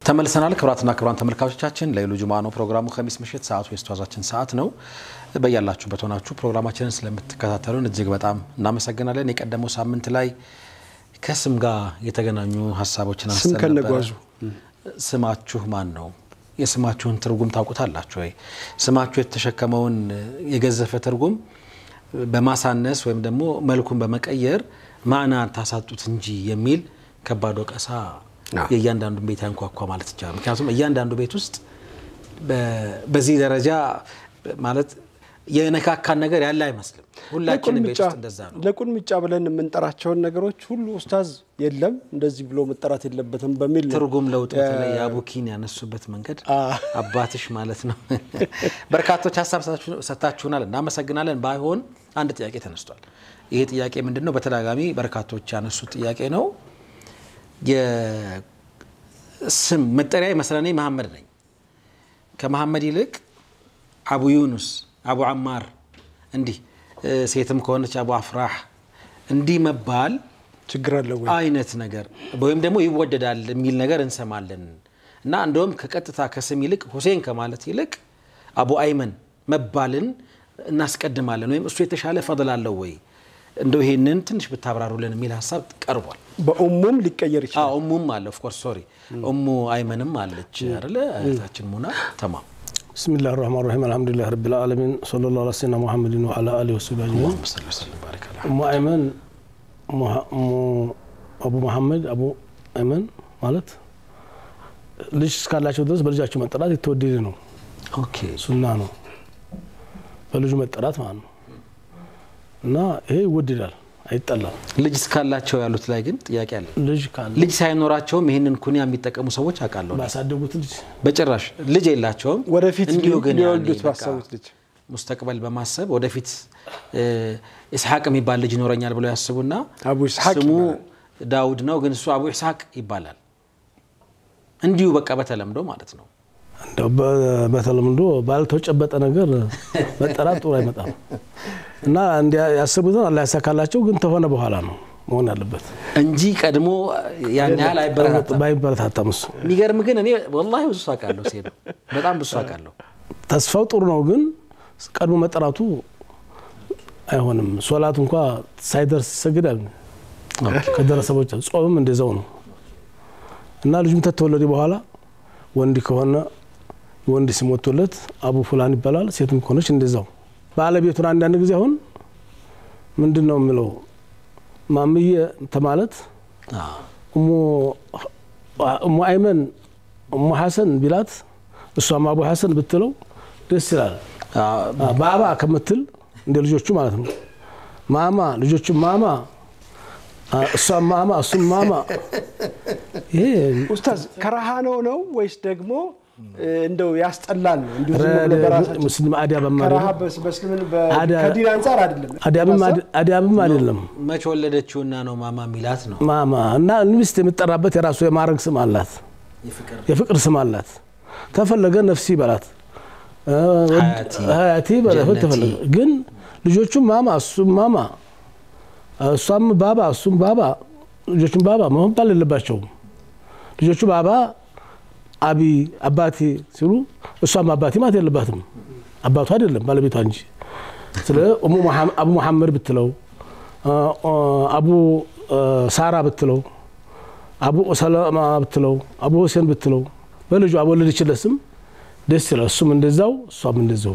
ተመልሰናል። ክቡራትና ክቡራን ተመልካቾቻችን ለይሉ ጁማ ነው ፕሮግራሙ። ከሚስ ምሽት ሰዓቱ የስተዋዛችን ሰዓት ነው። በያላችሁበት ሆናችሁ ፕሮግራማችንን ስለምትከታተሉን እጅግ በጣም እናመሰግናለን። የቀደመው ሳምንት ላይ ከስም ጋር የተገናኙ ሀሳቦችን ስም አንስተን ከነጓዙ ነበረ። ስማችሁ ማን ነው? የስማችሁን ትርጉም ታውቁታላችሁ ወይ? ስማችሁ የተሸከመውን የገዘፈ ትርጉም በማሳነስ ወይም ደግሞ መልኩን በመቀየር ማዕና ታሳጡት እንጂ የሚል ከባድ ወቀሳ የእያንዳንዱን ቤት ያንኳኳ ማለት ይቻላል። ምክንያቱም እያንዳንዱ ቤት ውስጥ በ- በዚህ ደረጃ ማለት የነካካን ነገር ያለ አይመስልም። ሁላችንም ቤት ውስጥ እንደዛ ነው። ለቁልምጫ ብለን የምንጠራቸውን ነገሮች ሁሉ ኡስታዝ የለም እንደዚህ ብሎ መጠራት የለበትም በሚል ነው። ትርጉም ለውጥ በተለይ የአቡኪን ያነሱበት መንገድ አ- አባትሽ ማለት ነው። በርካቶች ሀሳብ ሰጥታችሁናል፣ እናመሰግናለን። ባይሆን አንድ ጥያቄ ተነስቷል። ይሄ ጥያቄ ምንድን ነው? በተደጋጋሚ በርካቶች ያነሱት ጥያቄ ነው። የስም መጠሪያ መስለኔ መሐመድ ነኝ። ከመሐመድ ይልቅ አቡ ዩኑስ፣ አቡ አማር እንዲህ እ፣ ሴትም ከሆነች አቡ አፍራህ እንዲህ መባል ችግር አለ ወይ? አይነት ነገር ወይም ደግሞ ይወደዳል የሚል ነገር እንሰማለን እና እንደውም ከቀጥታ ከስም ይልቅ ሁሴን ከማለት ይልቅ አቡ አይመን መባልን እናስቀድማለን ወይም እሱ የተሻለ ፈضል አለው ወይ እንደው ይሄንን ትንሽ ብታብራሩልን የሚል ሀሳብ ቀርቧል። በኡሙም ሊቀየር ይችላል። አዎ እሙም አለ ኦፍኮርስ ሶሪ እሙ አይመንም አለች አይደለ እህታችን ሙና ተማም ብስሚላህ ራህማን ራሂም አልሐምዱሊላህ ረቢል ዓለሚን ሰለላሁ ዐላ ሰይድና ሙሐመድን ወዐላ አሊሂ ወሰህቢሂ አጅመዒን ሰለላሁ ዐለይሂ ወሰለም ባረከ አላህ። እሙ አይመን ሙሐ- እሙ- አቡ መሐመድ አቡ አይመን ማለት ልጅ እስካላቸው ድረስ በልጃቸው መጠራት የተወደደ ነው፣ ኦኬ ሱና ነው። በልጁ መጠራት ማለት ነው እና ይሄ ይወደዳል፣ አይጠላም። ልጅ እስካላቸው ያሉት ላይ ግን ጥያቄ አለ። ልጅ ካለ ልጅ ሳይኖራቸውም ይህንን ኩኒያ የሚጠቀሙ ሰዎች አውቃለሁ። ባሳደጉት ልጅ በጭራሽ ልጅ የላቸውም። ወደፊት እንዲሁ ግን ሊወልዱት ያኔ በቃ ባሰቡት ልጅ ሙስተቅበል በማሰብ ወደፊት እ፣ ኢስሐቅ የሚባል ልጅ ይኖረኛል ብለው ያስቡና አቡ ኢስሐቅ ስሙ ይባላል። ዳውድ ነው፣ ግን እሱ አቡ ኢስሐቅ ይባላል። እንዲሁ በቃ በተለምዶ ማለት ነው። እንደው በ- በተለምዶ ባልተጨበጠ ነገር መጠራት ጥሩ አይመጣም እና እንዲያ ያሰቡትን አላህ ያሳካላቸው፣ ግን ተሆነ በኋላ ነው መሆን ያለበት። እንጂ ቀድሞ ያን ያህል አይበረታታም። ባይበረታታም እሱ የሚገርም ግን እኔ ወላሂ ብዙ ሰው አውቃለሁ፣ ሴ በጣም ብዙ ሰው አውቃለሁ። ተስፋው ጥሩ ነው፣ ግን ቀድሞ መጠራቱ አይሆንም። ሶላት እንኳ ሳይደርስ ይሰግዳል። ከደረሰ ቦቻ ጾምም እንደዛው ነው እና ልጁም ተተወለደ በኋላ ወንድ ከሆነ ወንድ ስም ወጥቶለት አቡ ፉላን ይባላል። ሴትም ከሆነች እንደዛው። ባለቤቱን አንዳንድ ጊዜ አሁን ምንድን ነው የሚለው ማምዬ ተማለት አዎ። እሙ እሙ አይመን እሙ ሐሰን ቢላት እሷም አቡ ሐሰን ብትለው ደስ ይላል። አዎ፣ ባባ ከምትል እንደ ልጆቹ ማለት ነው። ማማ ልጆቹ ማማ፣ እሷም ማማ እሱም ማማ። ይሄ ኡስታዝ ከረሃ ነው ነው ወይስ ደግሞ እ፣ እንደው ያስጠላል ነው? እንዲሁ ዝም ብሎ በራሳቸው ሙስሊም አዲያ በማለት ከረሃ በስ- በእስልምና በ- አዳ- ከዲን አንጻር አይደለም። አዲያብም አይደለም መች ወለደችውና ነው ማማ ሚላት ነው ማማ እና ሚስት የምጠራበት የራሱ የማዕረግ ስም አላት፣ የፍቅር የፍቅር ስም አላት። ተፈለገ ነፍሲ በላት እ፣ ሀያቲ፣ ሀያቲ በላት ጀነቲ። ተፈለገ። ግን ልጆቹም ማማ እሱም ማማ እሷም ባባ እሱም ባባ ልጆቹም ባባ መባል የለባቸውም። ልጆቹ ባባ አቢ አባቴ ሲሉ እሷም አባቴ ማለት የለባትም። አባቱ አይደለም ባለቤቷ እንጂ። ስለ እሙ መሐመ- አቡ መሐመድ ብትለው እ፣ እ፣ አቡ እ፣ ሳራ ብትለው አቡ ሰለማ ብትለው አቡ ሁሴን ብትለው በልጁ አቦለደችለት ስም ደስ ይላል። እሱም እንደዛው እሷም እንደዛው።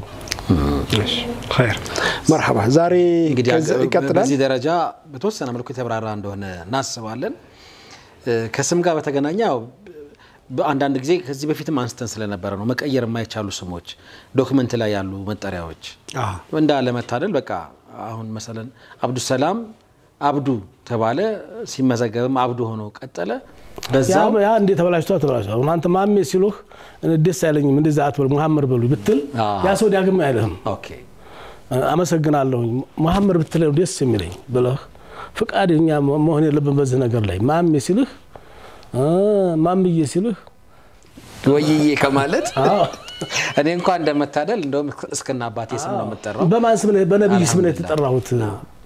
ኸይር መርሐባ። ዛሬ እንግዲህ ከዚ- ይቀጥላል። በዚህ ደረጃ በተወሰነ መልኩ የተብራራ እንደሆነ እናስባለን። እ፣ ከስም ጋር በተገናኘ ያው በአንዳንድ ጊዜ ከዚህ በፊትም አንስተን ስለነበረ ነው መቀየር የማይቻሉ ስሞች ዶክመንት ላይ ያሉ መጠሪያዎች አዎ። እንዳለመታደል በቃ አሁን መሰለን አብዱሰላም አብዱ ተባለ፣ ሲመዘገብም አብዱ ሆኖ ቀጠለ። በዛው ያ እንዴ ተበላሽቷ ተበላሽቷ። አሁን አንተ ማሜ ሲሉህ እኔ ደስ አይለኝም እንደዛ አትበል ሙሐመድ በሉ ብትል አዎ። ያ ሰው ዳግም አይልህም። ኦኬ አመሰግናለሁኝ ሙሐመድ ብትለው ደስ የሚለኝ ብለህ ፍቃደኛ መሆን የለብን በዚህ ነገር ላይ ማሜ ሲልህ እ፣ ማምዬ ሲልህ ወይዬ ከማለት አዎ፣ እኔ እንኳን እንደመታደል እንደውም እስክና አባቴ ስም ነው የምጠራው። በማን ስም ነው? በነቢይ ስም ነው የተጠራሁት።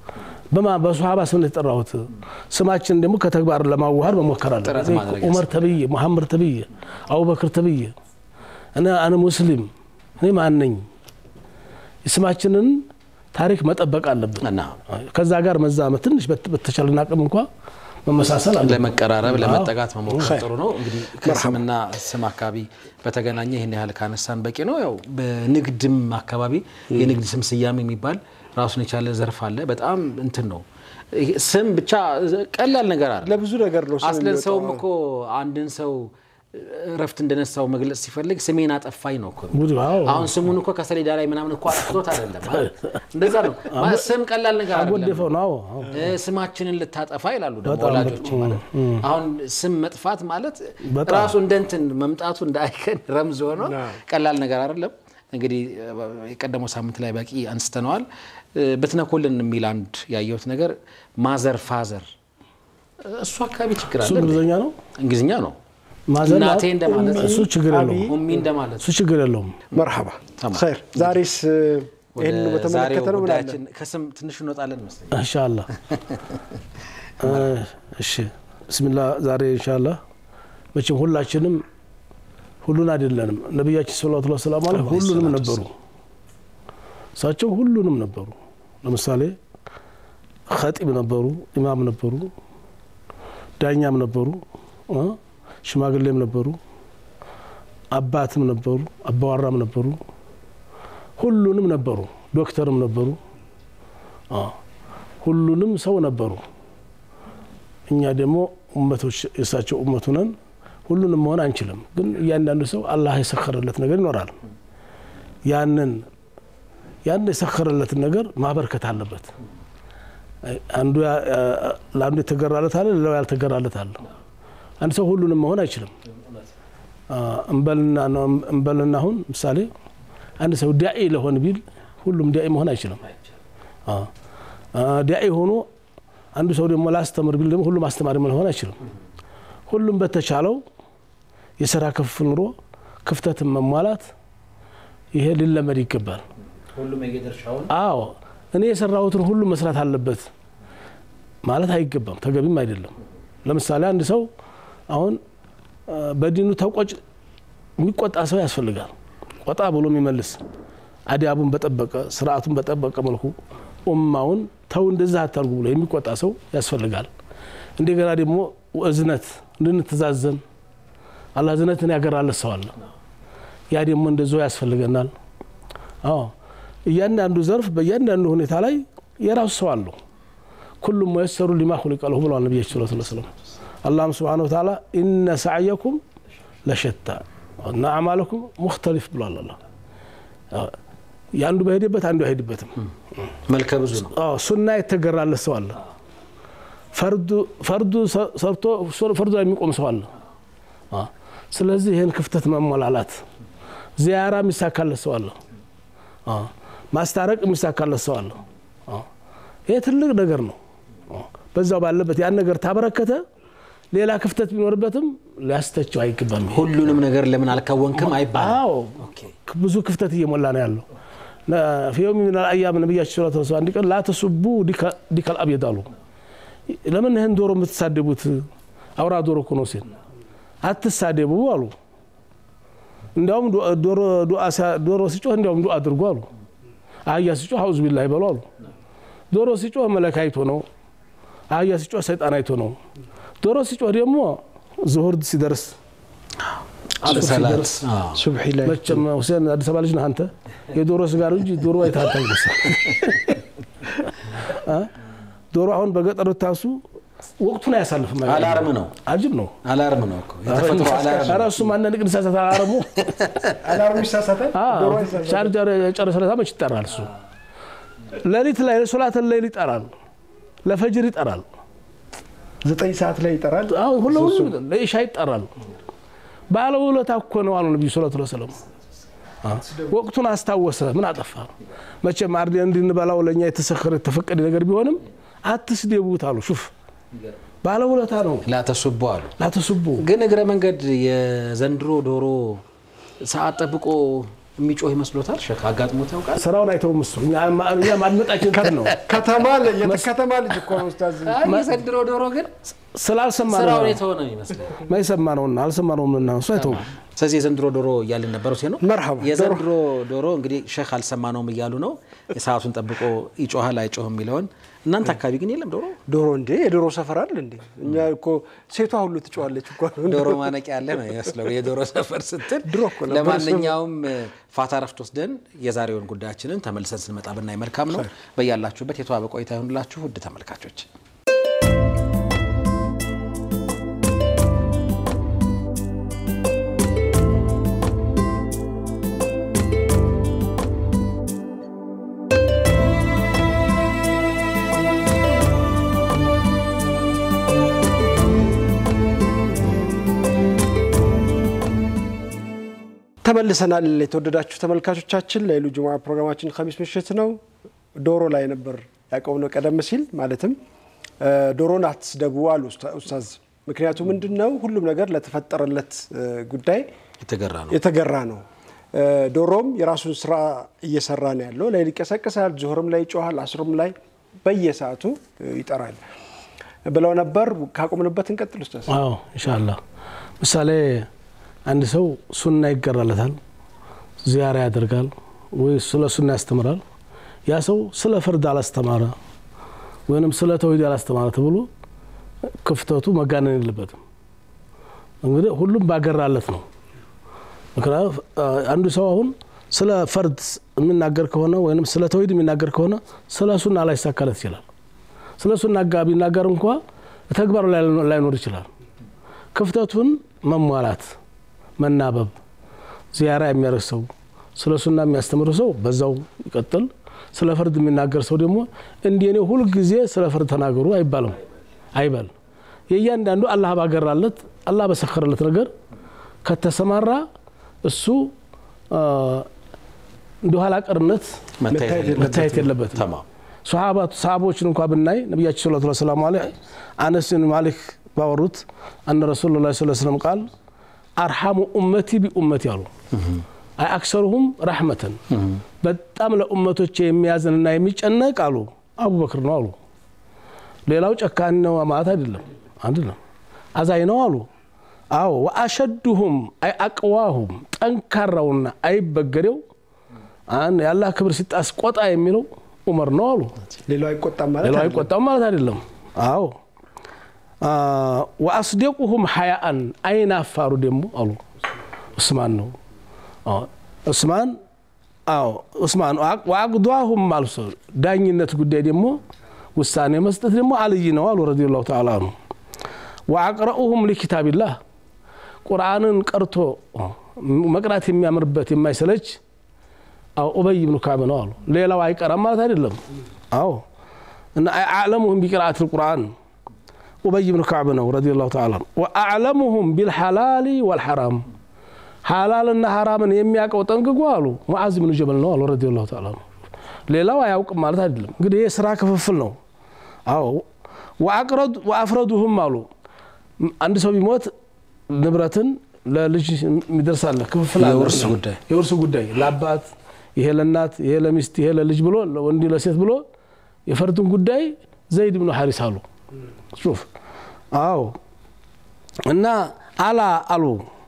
በማ በሶሃባ ስም ነው የተጠራሁት። ስማችን ደግሞ ከተግባር ለማዋሃድ መሞከር አለ። ጥረት ማድረግ ዑመር ተብዬ፣ መሐመድ ተብዬ፣ አቡበክር ተብዬ እኔ አነ ሙስሊም እኔ ማን ነኝ? የስማችንን ታሪክ መጠበቅ አለብን። እና ከዛ ጋር መዛመት ትንሽ በት- በተቻለን አቅም እንኳ መመሳሰል አለ። ለመቀራረብ ለመጠጋት መሞከር ጥሩ ነው። እንግዲህ ከስምና ስም አካባቢ በተገናኘ ይህን ያህል ካነሳን በቂ ነው። ያው በንግድም አካባቢ የንግድ ስም ስያሜ የሚባል ራሱን የቻለ ዘርፍ አለ። በጣም እንትን ነው ይሄ ስም ብቻ ቀላል ነገር አለ። ለብዙ ነገር ነው ስም አስለን ሰውም የሚወጣው። እኮ አንድን ሰው እረፍት እንደነሳው መግለጽ ሲፈልግ ስሜን አጠፋኝ ነው እኮ ጉድ አዎ። አሁን ስሙን እኮ ከሰሌዳ ላይ ምናምን እኮ አጥፍቶት አይደለም አይደል? እንደዛ ነው ማለት ስም ቀላል ነገር አይደለም። አጎደፈው ነው። አዎ፣ አዎ። እ ስማችንን ልታጠፋ ይላሉ ደግሞ ወላጆች ማለት አሁን ስም መጥፋት ማለት በጣም። ራሱ እንደ እንትን መምጣቱ እንደ አይከን ረምዝ ሆኖ ቀላል ነገር አይደለም። እንግዲህ የቀደመው ሳምንት ላይ በቂ አንስተነዋል። እ ብትነኮልን የሚል አንድ ያየሁት ነገር ማዘር ፋዘር፣ እሱ አካባቢ ችግር እሱ አለ። እንግሊዝኛ ነው። እንግሊዝኛ ነው። ማዘር እናቴ እንደማለት ነው። እሱ ችግር የለውም። ኡሚ እንደማለት እሱ ችግር የለውም። መርሐባ ተማም። ኸይር። ዛሬስ ወደ ይህን በተመለከተ ዛሬው ነው ምን አለ? ጉዳያችን ከስም ትንሽ እንወጣለን መስለኝ። እንሻላ እሺ፣ ብስሚላ ዛሬ እንሻላ መቼም ሁላችንም ሁሉን አይደለንም። ነቢያችን ሰለላሁ ዐለይሂ ወሰለም ማለት አላህ ሁሉንም ሰላቱ ነበሩ። እሳቸው ሁሉንም ነበሩ። ለምሳሌ ኸጢብ ነበሩ፣ ኢማም ነበሩ፣ ዳኛም ነበሩ፣ እ ሽማግሌም ነበሩ፣ አባትም ነበሩ፣ አባዋራም ነበሩ፣ ሁሉንም ነበሩ፣ ዶክተርም ነበሩ። አ ሁሉንም ሰው ነበሩ። እኛ ደግሞ ኡመቶች የእሳቸው ኡመቱ ነን። ሁሉንም መሆን አንችልም፣ ግን እያንዳንዱ ሰው አላህ የሰከረለት ነገር ይኖራል። ያንን ያን የሰከረለትን ነገር ማበርከት አለበት። አንዱ ያ- ለአንዱ የተገራለት አለ፣ ሌላው ያልተገራለት አለ። አንድ ሰው ሁሉንም መሆን አይችልም። አ፣ እንበልና ነው እንበልና አሁን ምሳሌ አንድ ሰው ዳኢ ለሆን ቢል ሁሉም ዳኢ መሆን አይችልም። አ፣ አ፣ ዳኢ ሆኖ አንዱ ሰው ደግሞ ላስተምር ቢል ደግሞ ሁሉም አስተማሪ መሆን አይችልም። ሁሉም በተቻለው የስራ ክፍፍል ኑሮ ክፍተትን መሟላት ይሄ ሊለመድ ይገባል። ሁሉም የየድርሻውን አዎ እኔ የሰራሁትን ሁሉ መስራት አለበት ማለት አይገባም፣ ተገቢም አይደለም። ለምሳሌ አንድ ሰው አሁን አ፣ በዲኑ ተቆጭ የሚቆጣ ሰው ያስፈልጋል። ቆጣ ብሎ የሚመልስ አዲያቡን በጠበቀ ስርዓቱን በጠበቀ መልኩ ኡማውን ተው እንደዛ አታርጉ ብሎ የሚቆጣ ሰው ያስፈልጋል። እንደገና ደግሞ እዝነት እንድንተዛዘን አላህ እዝነትን ያገራለት ሰው አለ። ያ ደግሞ እንደዛው ያስፈልገናል። አዎ እያንዳንዱ ዘርፍ በእያንዳንዱ ሁኔታ ላይ የራሱ ሰው አለው። ኩሉም መየሰሩ ሊማ ኹሊቀ ለሁ ብለዋል ነቢያችን ሰለላሁ ዐለይሂ ወሰለም። አላህም ስብሓነሁ ወተዓላ ኢነ ሰዕየኩም ለሸታ እና አዕማለኩም ሙክተሊፍ ብሏል። አላህ የአንዱ በሄደበት አንዱ አይሄድበትም። መልከ ብዙ ነው። አዎ ሱና የተገራለት ሰው አለ። ፈርዱ ፈርዱ ሰርቶ ፈርዱ ላይ የሚቆም ሰው አለ። አዎ። ስለዚህ ይህን ክፍተት መሞላላት፣ ዚያራ የሚሳካለት ሰው አለ። አዎ። ማስታረቅ የሚሳካለት ሰው አለ። አዎ። ይሄ ትልቅ ነገር ነው። አዎ። በዛው ባለበት ያን ነገር ታበረከተ ሌላ ክፍተት ቢኖርበትም ሊያስተቸው አይገባም። ይሄ ሁሉንም ነገር ለምን አልከወንክም አይባልም። አዎ ብዙ ክፍተት እየሞላ ነው ያለው። ፊየውም ምን አያም ነቢያችን ስለ ተወሰ አንድ ቀን ላተሱቡ ዲከል አብየድ አሉ። ለምን ይህን ዶሮ የምትሳደቡት አውራ ዶሮ እኮ ነው ሲል አትሳደቡ አሉ። እንዲያውም ዶሮ ሲጮህ እንዲያውም ዱዓ አድርጉ አሉ። አህያ ሲጮህ አውዝ ቢላ ይበሉ አሉ። ዶሮ ሲጮህ መለክ አይቶ ነው። አህያ ሲጮህ ሰይጣን አይቶ ነው። ዶሮ ሲጮህ ደግሞ ዙሁር ሲደርስ አሱር ሰላት ሲደርስ አዎ። ሱብሒ ላይ መቼም ሁሴን አዲስ አበባ ልጅ ነህ አንተ። የዶሮ ስጋ ነው እንጂ ዶሮ አይተህ ይመስል ዶሮ አሁን በገጠር ብታሱ ወቅቱን አያሳልፍም። አላርም ነው አጅብ ነው። አላርም ነው እኮ የተፈጥሮ አላርም ኧረ ነው። እሱም አንዳንድ ቅን ሳሳት አላርሙ አላርሙ ይሳሳታል። ዶሮ አይሳሳትም። ቻርጀር የጨረሰ ለታ መች ይጠራል? እሱ ሌሊት ላይ ሶላትን ሌሊት ይጠራል፣ ለፈጅር ይጠራል፣ ዘጠኝ ሰዓት ላይ ይጠራል። አሁን ሁሉ ሁሉ ለኢሻ ይጠራል። ባለውለታ እኮ ነው አሉ ነቢዩ ሰለላሁ ዐለይሂ ወሰለም። ወቅቱን አስታወሰ። ምን አጠፋ? መቼም አርደን እንድንበላው ለእኛ የተሰከረ የተፈቀደ ነገር ቢሆንም አትስደቡት አሉ። ሹፍ ባለውለታ ነው። ላተሱቡ አሉ። ላተሱቡ ግን እግረ መንገድ የዘንድሮ ዶሮ ሰዓት ጠብቆ የሚጮህ ይመስሎታል? ሸክ አጋጥሞት ያውቃል? ስራውን አይተውም እሱ እኛ እኛ ማድመጣችን ከር ነው ከተማ ል- የከተማ ልጅ እኮ ነው ኡስታዝ። የዘንድሮ ዶሮ ግን ስላልሰማ ስራውን ነው የተወ ነው ይመስላል። ማይሰማ ነውና አልሰማነውምና እሱ አይተውም ስለዚህ የዘንድሮ ዶሮ እያልን ነበረው ሲ ነው መርሐባ። የዘንድሮ ዶሮ እንግዲህ ሼክ አልሰማነውም እያሉ ነው። ሰዓቱን ጠብቆ ይጮሃል አይጮህም የሚለውን እናንተ አካባቢ ግን የለም ዶሮ ዶሮ እንዴ የዶሮ ሰፈር አለ እንዴ? እኛ እኮ ሴቷ ሁሉ ትጮዋለች እኮ ዶሮ ማነቂያ ያለ ነው ይመስለው የዶሮ ሰፈር ስትል። ድሮ እኮ ነበር ለማንኛውም ፋታ ረፍት ወስደን የዛሬውን ጉዳያችንን ተመልሰን ስንመጣ ብናይ መልካም ነው። በያላችሁበት የተዋበ ቆይታ ይሆንላችሁ ውድ ተመልካቾች። ተመልሰናል። የተወደዳችሁ ተመልካቾቻችን ለይሉ ጁሙዓ ፕሮግራማችን ከሚስ ምሽት ነው። ዶሮ ላይ ነበር ያቆምነው ቀደም ሲል ማለትም እ፣ ዶሮን አትስደቡ አሉ ኡስታ- ኡስታዝ። ምክንያቱ ምንድን ነው? ሁሉም ነገር ለተፈጠረለት እ፣ ጉዳይ የተገራ ነው። የተገራ ነው። እ፣ ዶሮም የራሱን ስራ እየሰራ ነው ያለው። ላይ ይቀሰቅሳል፣ ዙሁርም ላይ ይጮሃል፣ አስሩም ላይ በየሰዓቱ እ፣ ይጠራል ብለው ነበር። ካቆምንበት እንቀጥል ኡስታዝ። አዎ ኢንሻአላህ ምሳሌ አንድ ሰው ሱና ይገራለታል ዚያራ ያደርጋል ወይ ስለ ሱና ያስተምራል ያ ሰው ስለ ፍርድ አላስተማረ ወይንም ስለ ተውሂድ አላስተማረ ተብሎ ክፍተቱ መጋነን የለበትም እንግዲህ ሁሉም ባገራለት ነው ምክንያቱም አንዱ ሰው አሁን ስለ ፈርድ የሚናገር ከሆነ ወይም ስለ ተውሂድ የሚናገር ከሆነ ስለ ሱና ላይሳካለት ይችላል ስለ ሱና ጋ ቢናገር እንኳ ተግባሩ ላይ ላይኖር ይችላል ክፍተቱን መሟላት መናበብ ዚያራ የሚያደርግ ሰው ስለ ሱና የሚያስተምር ሰው በዛው ይቀጥል ስለ ፍርድ የሚናገር ሰው ደግሞ እንዲህ እኔ ሁልጊዜ ስለ ፍርድ ተናገሩ አይባልም አይበል የእያንዳንዱ አላህ ባገራለት አላህ በሰከረለት ነገር ከተሰማራ እሱ አ፣ እንደ ኋላ ቀርነት መታየት የለበትም ተማም ሰሃባቱ ሰሃቦችን እንኳ ብናይ ነቢያችን ሰለላሁ ዐለይሂ ወሰለም አለ አነስ ብን ማሊክ ባወሩት አነ ረሱሉ ላ ስ ስለም ቃል አርሐሙ ኡመቲ ቢኡመቲ አሉ አይ አክሰሩሁም ረሕመተን በጣም ለኡመቶቼ የሚያዝንና የሚጨነቅ አሉ አቡበክር ነው አሉ ሌላው ጨካኝ ነው ማለት አይደለም አይደለም አዛኝ ነው አሉ አዎ ወአሸዱሁም አይ አቅዋሁም ጠንካራውና አይበገሬው አን- የአላህ ክብር ሲጣስ ቆጣ የሚለው ዑመር ነው አሉ ሌላው አይቆጣም ማለት ሌላው አይደለም። አይቆጣም ማለት አይደለም አዎ አ፣ ወአስደቁሁም ሐያአን አይን አፋሩ ደግሞ አሉ ዑስማን ነው አዎ፣ ዑስማን አዎ ዑስማን ወአቅ- ወአቅዷሁም ማለት ሰው ዳኝነት ጉዳይ ደግሞ ውሳኔ መስጠት ደግሞ አልይ ነው አሉ ረዲየላሁ ተዓላ አንሁ ወአቅረኡሁም ሊኪታቢላህ ቁርአንን ቀርቶ መቅራት የሚያምርበት የማይሰለች አዎ ኡበይ ብኑ ካዕብ ነው አሉ ሌላው አይቀራም ማለት አይደለም አዎ እና አዕለሙሁም ቢቅርአት ልቁርአን ኡበይ ብኑ ካዕብ ነው ረዲየላሁ ተዓላ አንሁ ወአዕለሙሁም ቢልሐላሊ ወልሐራም ሐላልና ሐራምን የሚያውቀው ጠንቅቆ አሉ ሙዓዝ ብኑ ጀበል ነው አሉ ረዲየላሁ ተዓላ አንሁ ሌላው አያውቅም ማለት አይደለም እንግዲህ ይህ ስራ ክፍፍል ነው አዎ ወአቅረዱ- ወአፍረዱሁም አሉ አንድ ሰው ቢሞት ንብረትን ለልጅ የሚደርሳለ ክፍፍል አለ። የውርስ ጉዳይ የውርስ ጉዳይ ለአባት ይሄ ለእናት ይሄ ለሚስት ይሄ ለልጅ ብሎ ለወንድ ለሴት ብሎ የፈርድን ጉዳይ ዘይድ ብኑ ሐሪስ አሉ ሹፍ አዎ እና አላ አሉ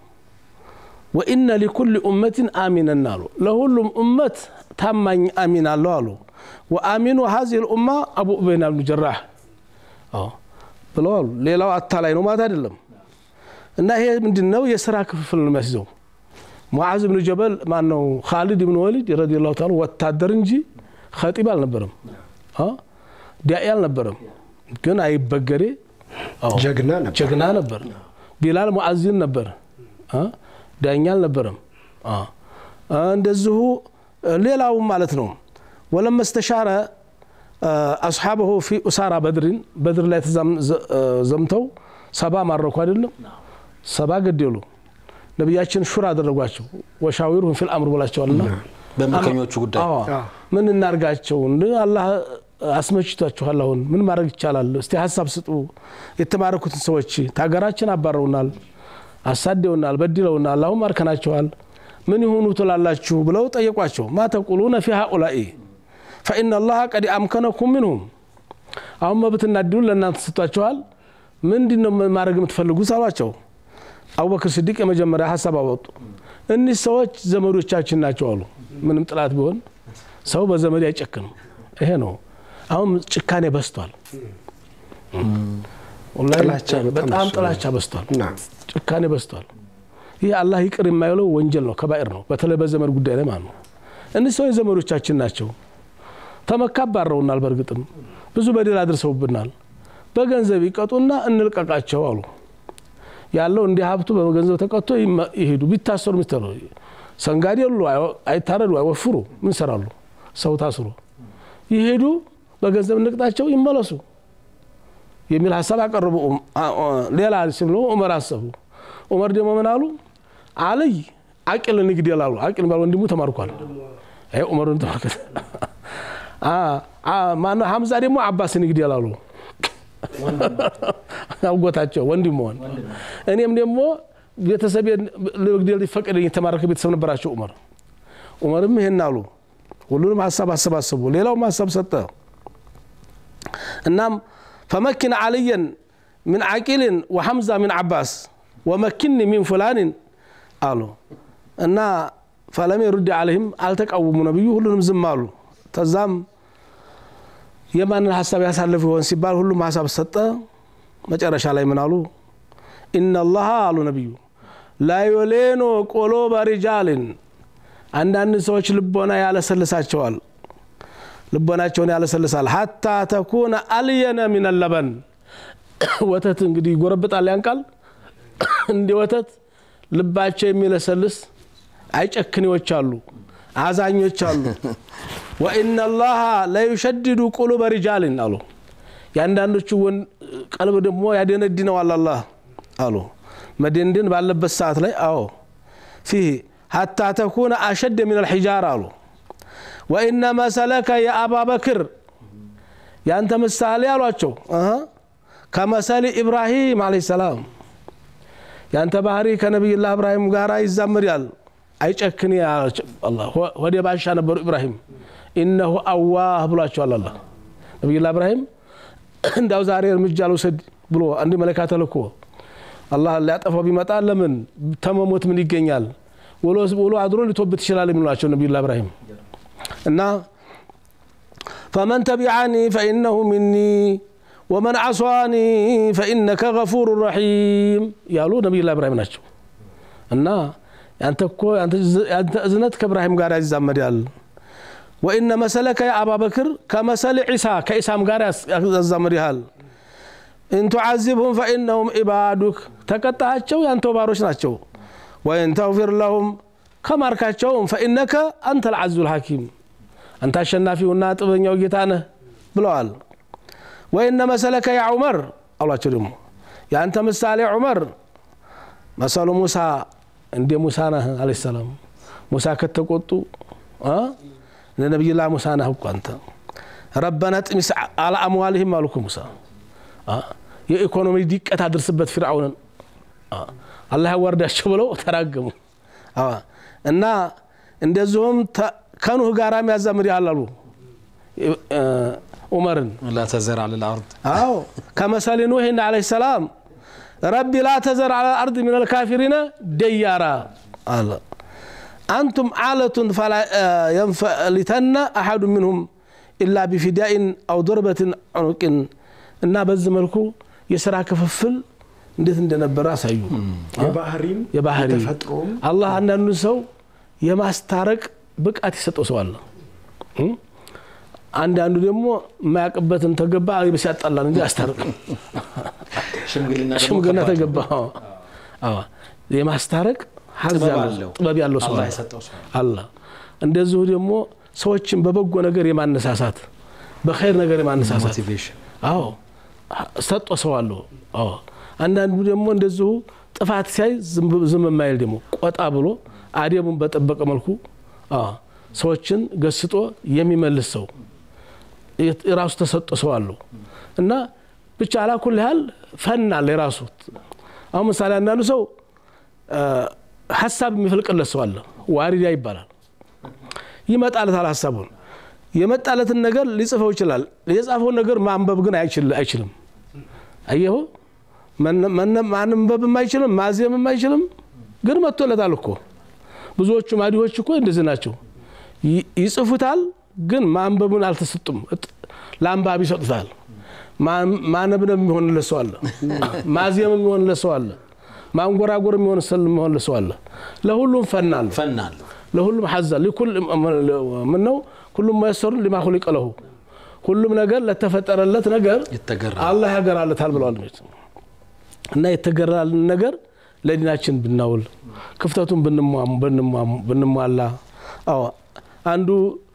ወኢነ ሊኩል ኡመትን አሚነን አሉ ለሁሉም እመት ታማኝ አሚን አለው አሉ ወአሚኑ ሀዚህ ልኡማ አቡ ኡበይና ብኑ ጀራህ አዎ ብለው አሉ ሌላው አታላይ ነው ማለት አይደለም እና ይሄ ምንድን ነው የስራ ክፍፍል ነው የሚያስይዘው ሙዓዝ ብኑ ጀበል ማን ነው ካሊድ ብኑ ወሊድ ረዲየላሁ ተዓላ ወታደር እንጂ ኸጢብ አልነበረም አ? ዳኢ አልነበረም ግን አይበገሬ አዎ፣ ጀግና ነበር። ጀግና ነበር ቢላል ሙዓዚን ነበር አ? ዳኛ አልነበረም አ። አ፣ እንደዚሁ ሌላውም ማለት ነው ወለማ እስተሻረ አስሓበሁ ፊ ኡሳራ በድሪን በድር ላይ ተዛም- ዘ- ዘምተው ሰባ ማረኩ አይደለም ሰባ ገደሉ ነቢያችን ሹር አደረጓቸው ወሻዊሩሁም ፊል አምር ብላቸዋልና በምርኮኞቹ ጉዳይ አዎ። ምን እናርጋቸው እንደ አላህ አስመችቷችኋል አሁን ምን ማድረግ ይቻላል እስቲ ሀሳብ ስጡ የተማረኩትን ሰዎች ታገራችን አባረውናል አሳደውናል በድለውናል አሁን ማርከናቸዋል ምን ይሁኑ ትላላችሁ ብለው ጠየቋቸው ማ ተቁሉነ ፊ ሃኡላኢ ፈኢነ ላሀ ቀድ አምከነኩም ምንሁም አሁን መብትና እድሉን ለእናንተ ሰጥቷቸዋል ምንድን ነው ማድረግ የምትፈልጉት አሏቸው አቡበክር ስዲቅ የመጀመሪያ ሀሳብ አወጡ እኒህ ሰዎች ዘመዶቻችን ናቸው አሉ ምንም ጥላት ቢሆን ሰው በዘመድ አይጨክንም ይሄ ነው አሁን ጭካኔ በስቷል ወላሂ ጥላቻ በጣም በጣም በዝቷል። ጥላቻ በስቷል ና ጭካኔ በስቷል ይህ አላህ ይቅር የማይለው ወንጀል ነው ከባኤር ነው በተለይ በዘመድ ጉዳይ ላይ ማለት ነው እኒህ ሰዎች ዘመዶቻችን ናቸው ተመካ አባረውናል በእርግጥም ብዙ በደል አድርሰውብናል በገንዘብ ይቀጡና እንልቀቃቸው አሉ ያለው እንዲህ ሀብቱ በገንዘብ ተቀጥቶ ይመ- ይሄዱ ቢታሰሩ ሚስተሩ ሰንጋዴ የሉ አይታረዱ አይወፍሩ ምን ሰራሉ ሰው ታስሮ ይሄዱ በገንዘብ እንቅጣቸው ይመለሱ የሚል ሀሳብ አቀረቡ ኡም- አ- አ- ሌላ ሲብሎ ዑመር አሰቡ ዑመር ደግሞ ምን አሉ አልይ አቂል ንግደል አሉ አቂል ባል ወንድሙ ተማርኳል አይ ዑመርን ተመልከተ አ- አ- ማነው ሀምዛ ደግሞ አባስ ንግደል አሉ አጎታቸው ወንድም መሆን እኔም ደግሞ ቤተሰብ ልግደል ሊፈቀደኝ የተማረከ ቤተሰብ ነበራቸው ዑመር ዑመርም ይሄን አሉ ሁሉንም ሀሳብ አሰባሰቡ ሌላውም ሀሳብ ሰጠ እናም ፈመኪን አልየን ምን ዓቂልን ወሐምዛ ምን ዓባስ ወመኪኒ ሚን ፉላንን አሉ እና ፈለም የሩድ አለህም አልተቃወሙ ነብዩ ሁሉንም ዝም አሉ ተዛም የማንን ሀሳብ ያሳልፍ ይሆን ሲባል ሁሉም ሀሳብ ሰጠ መጨረሻ ላይ ምን አሉ ኢነላሃ አሉ ነቢዩ ላዩሌኖ ቆሎበ ሪጃልን አንዳንድ ሰዎች ልቦና ያለሰልሳቸዋል ልቦናቸውን ያለሰልሳል ሀታ ተኩነ አልየነ ሚን ለበን ወተት እንግዲህ ይጎረብጣል ያንቃል እንዲ ወተት ልባቸው የሚለሰልስ አይጨክኔዎች አሉ አዛኞች አሉ ወኢነ ላሀ ለዩሸድዱ ቁሉበ ሪጃልን አሉ የአንዳንዶቹ ወን- ቀልብ ደግሞ ያደነድነዋል አላህ አሉ መደንደን ባለበት ሰዓት ላይ አዎ ፊህ ሀታ ተኩነ አሸደ ምን አልሒጃር አሉ ወኢነ መሰለከ የአባ በክር ያንተ ምሳሌ አሏቸው እህ ከመሰሊ ኢብራሂም አለይሂ ሰላም ያንተ ባህሪ ከነቢይላህ እብራሂም ጋር ይዛመዳል አይጨክን ወደ ባሻ ነበሩ ኢብራሂም ኢነሁ አዋህ ብሏቸዋል አላ ነቢይላህ እብራሂም እንዳው ዛሬ እርምጃ ልውሰድ ብሎ አንድ መለካ ተልኮ አላህ ሊያጠፋው ቢመጣ ለምን ተመሞት ምን ይገኛል ውሎ ውሎ አድሮ ሊቶብት ይችላል የሚሏቸው ነቢዩላህ እብራሂም እና ፈመን ተቢዓኒ ፈኢነሁ ሚኒ ወመን ዓሷኒ ፈኢነከ ገፉሩ ረሒም ያሉ ነቢዩላህ እብራሂም ናቸው እና ያንተ እኮ ያንተ እዝነት ከእብራሂም ጋር ያዛመዳል ወኢነ መሰለከ የአባ በክር ከመሰል ዒሳ ከኢሳም ጋር ያዛመድሃል ኢን ቱዓዚብሁም ፈኢነሁም ኢባዱክ ተቀጣቸው ያንተው ባሮች ናቸው ወኢን ተግፊር ለሁም ከማርካቸውም ፈኢነከ አንተ ልዓዙ ልሐኪም አንተ አሸናፊውና ጥበኛው ጌታ ነህ ብለዋል ወኢነ መሰለከ ያ ዑመር አሏቸው ደግሞ የአንተ ምሳሌ ዑመር መሰሉ ሙሳ እንደ ሙሳ ነህ አለ ሰላም ሙሳ ከተቆጡ እንደ ነቢይላ ሙሳ ነህ እኮ አንተ ረበና ጥሚስ አላ አምዋልህም አሉኩ ሙሳ የኢኮኖሚ ዲቀት አድርስበት ፊርዓውንን አላህ ያዋርዳቸው ብለው ተራገሙ እና እንደዚሁም ከኑህ ጋር ያዛምድ ያላሉ ዑመርን ላ ተዘር አለ ልአርድ አዎ ከመሰሊ ኑህን አለ ሰላም ረቢ ላ ተዘር አለ አርድ ምን ልካፊሪነ ደያራ አለ አንቱም ዓለቱን ፈላ የንፈሊተነ አሐዱ ምንሁም ኢላ ቢፊዳኢን አው ዶርበትን ዑኑቅን እና በዚህ መልኩ የስራ ክፍፍል እንዴት እንደነበረ አሳዩ የባህሪም የባህሪ የተፈጥሮም አላህ አንዳንዱ ሰው የማስታረቅ ብቃት የሰጠው ሰው አለ አንዳንዱ ደግሞ የማያውቅበትን ተገባ ሲያጣላን እንጂ አስታርቅም ሽምግልና ተገባ አዎ የማስታረቅ ሀዝ ጥበብ ያለው አለው። ጥበብ ያለው ሰው አላህ አለ። የሰጠው ሰው አለ እንደዚሁ ደግሞ ሰዎችን በበጎ ነገር የማነሳሳት በኸይር ነገር የማነሳሳት ሞቲቬሽን አዎ ሰጦ ሰው አለው አዎ አንዳንዱ ደግሞ እንደዚሁ ጥፋት ሲያይ ዝም ብ- ዝም የማይል ደግሞ ቆጣ ብሎ አደቡን በጠበቀ መልኩ አዎ ሰዎችን ገስጦ የሚመልስ ሰው የት- የራሱ ተሰጦ ሰው አለው እና ብቻ አላኩል ያህል ፈን አለ የራሱ አሁን ምሳሌ አንዳንዱ ሰው አ፣ ሀሳብ የሚፈልቅለት ሰው አለ ዋሪዳ ይባላል። ይመጣለታል ሀሳቡን የመጣለትን ነገር ሊጽፈው ይችላል። የጻፈውን ነገር ማንበብ ግን አይችልም። አየሁ ማንበብም አይችልም፣ ማዜምም አይችልም። ግን መጥቶለታል እኮ ብዙዎቹ ማዲዎች እኮ እንደዚህ ናቸው። ይጽፉታል፣ ግን ማንበቡን አልተሰጡም። ለአንባቢ ይሰጡታል። ማነብነብ የሚሆንለት ሰው አለ። ማዜም የሚሆንለት ሰው አለ። ማንጎራጎር የሚሆንለት ሰው አለ። ለሁሉም ፈናል ፈናል ለሁሉም ሐዛ ምን ነው ሁሉም መየሰሩን ሊማ ኹሊቀ ለሁ ሁሉም ነገር ለተፈጠረለት ነገር ይተገራል። አላህ ያገራለታል ብለዋል። እና የተገራልን ነገር ለዲናችን ብናውል ክፍተቱን ብንሟላ አዎ አንዱ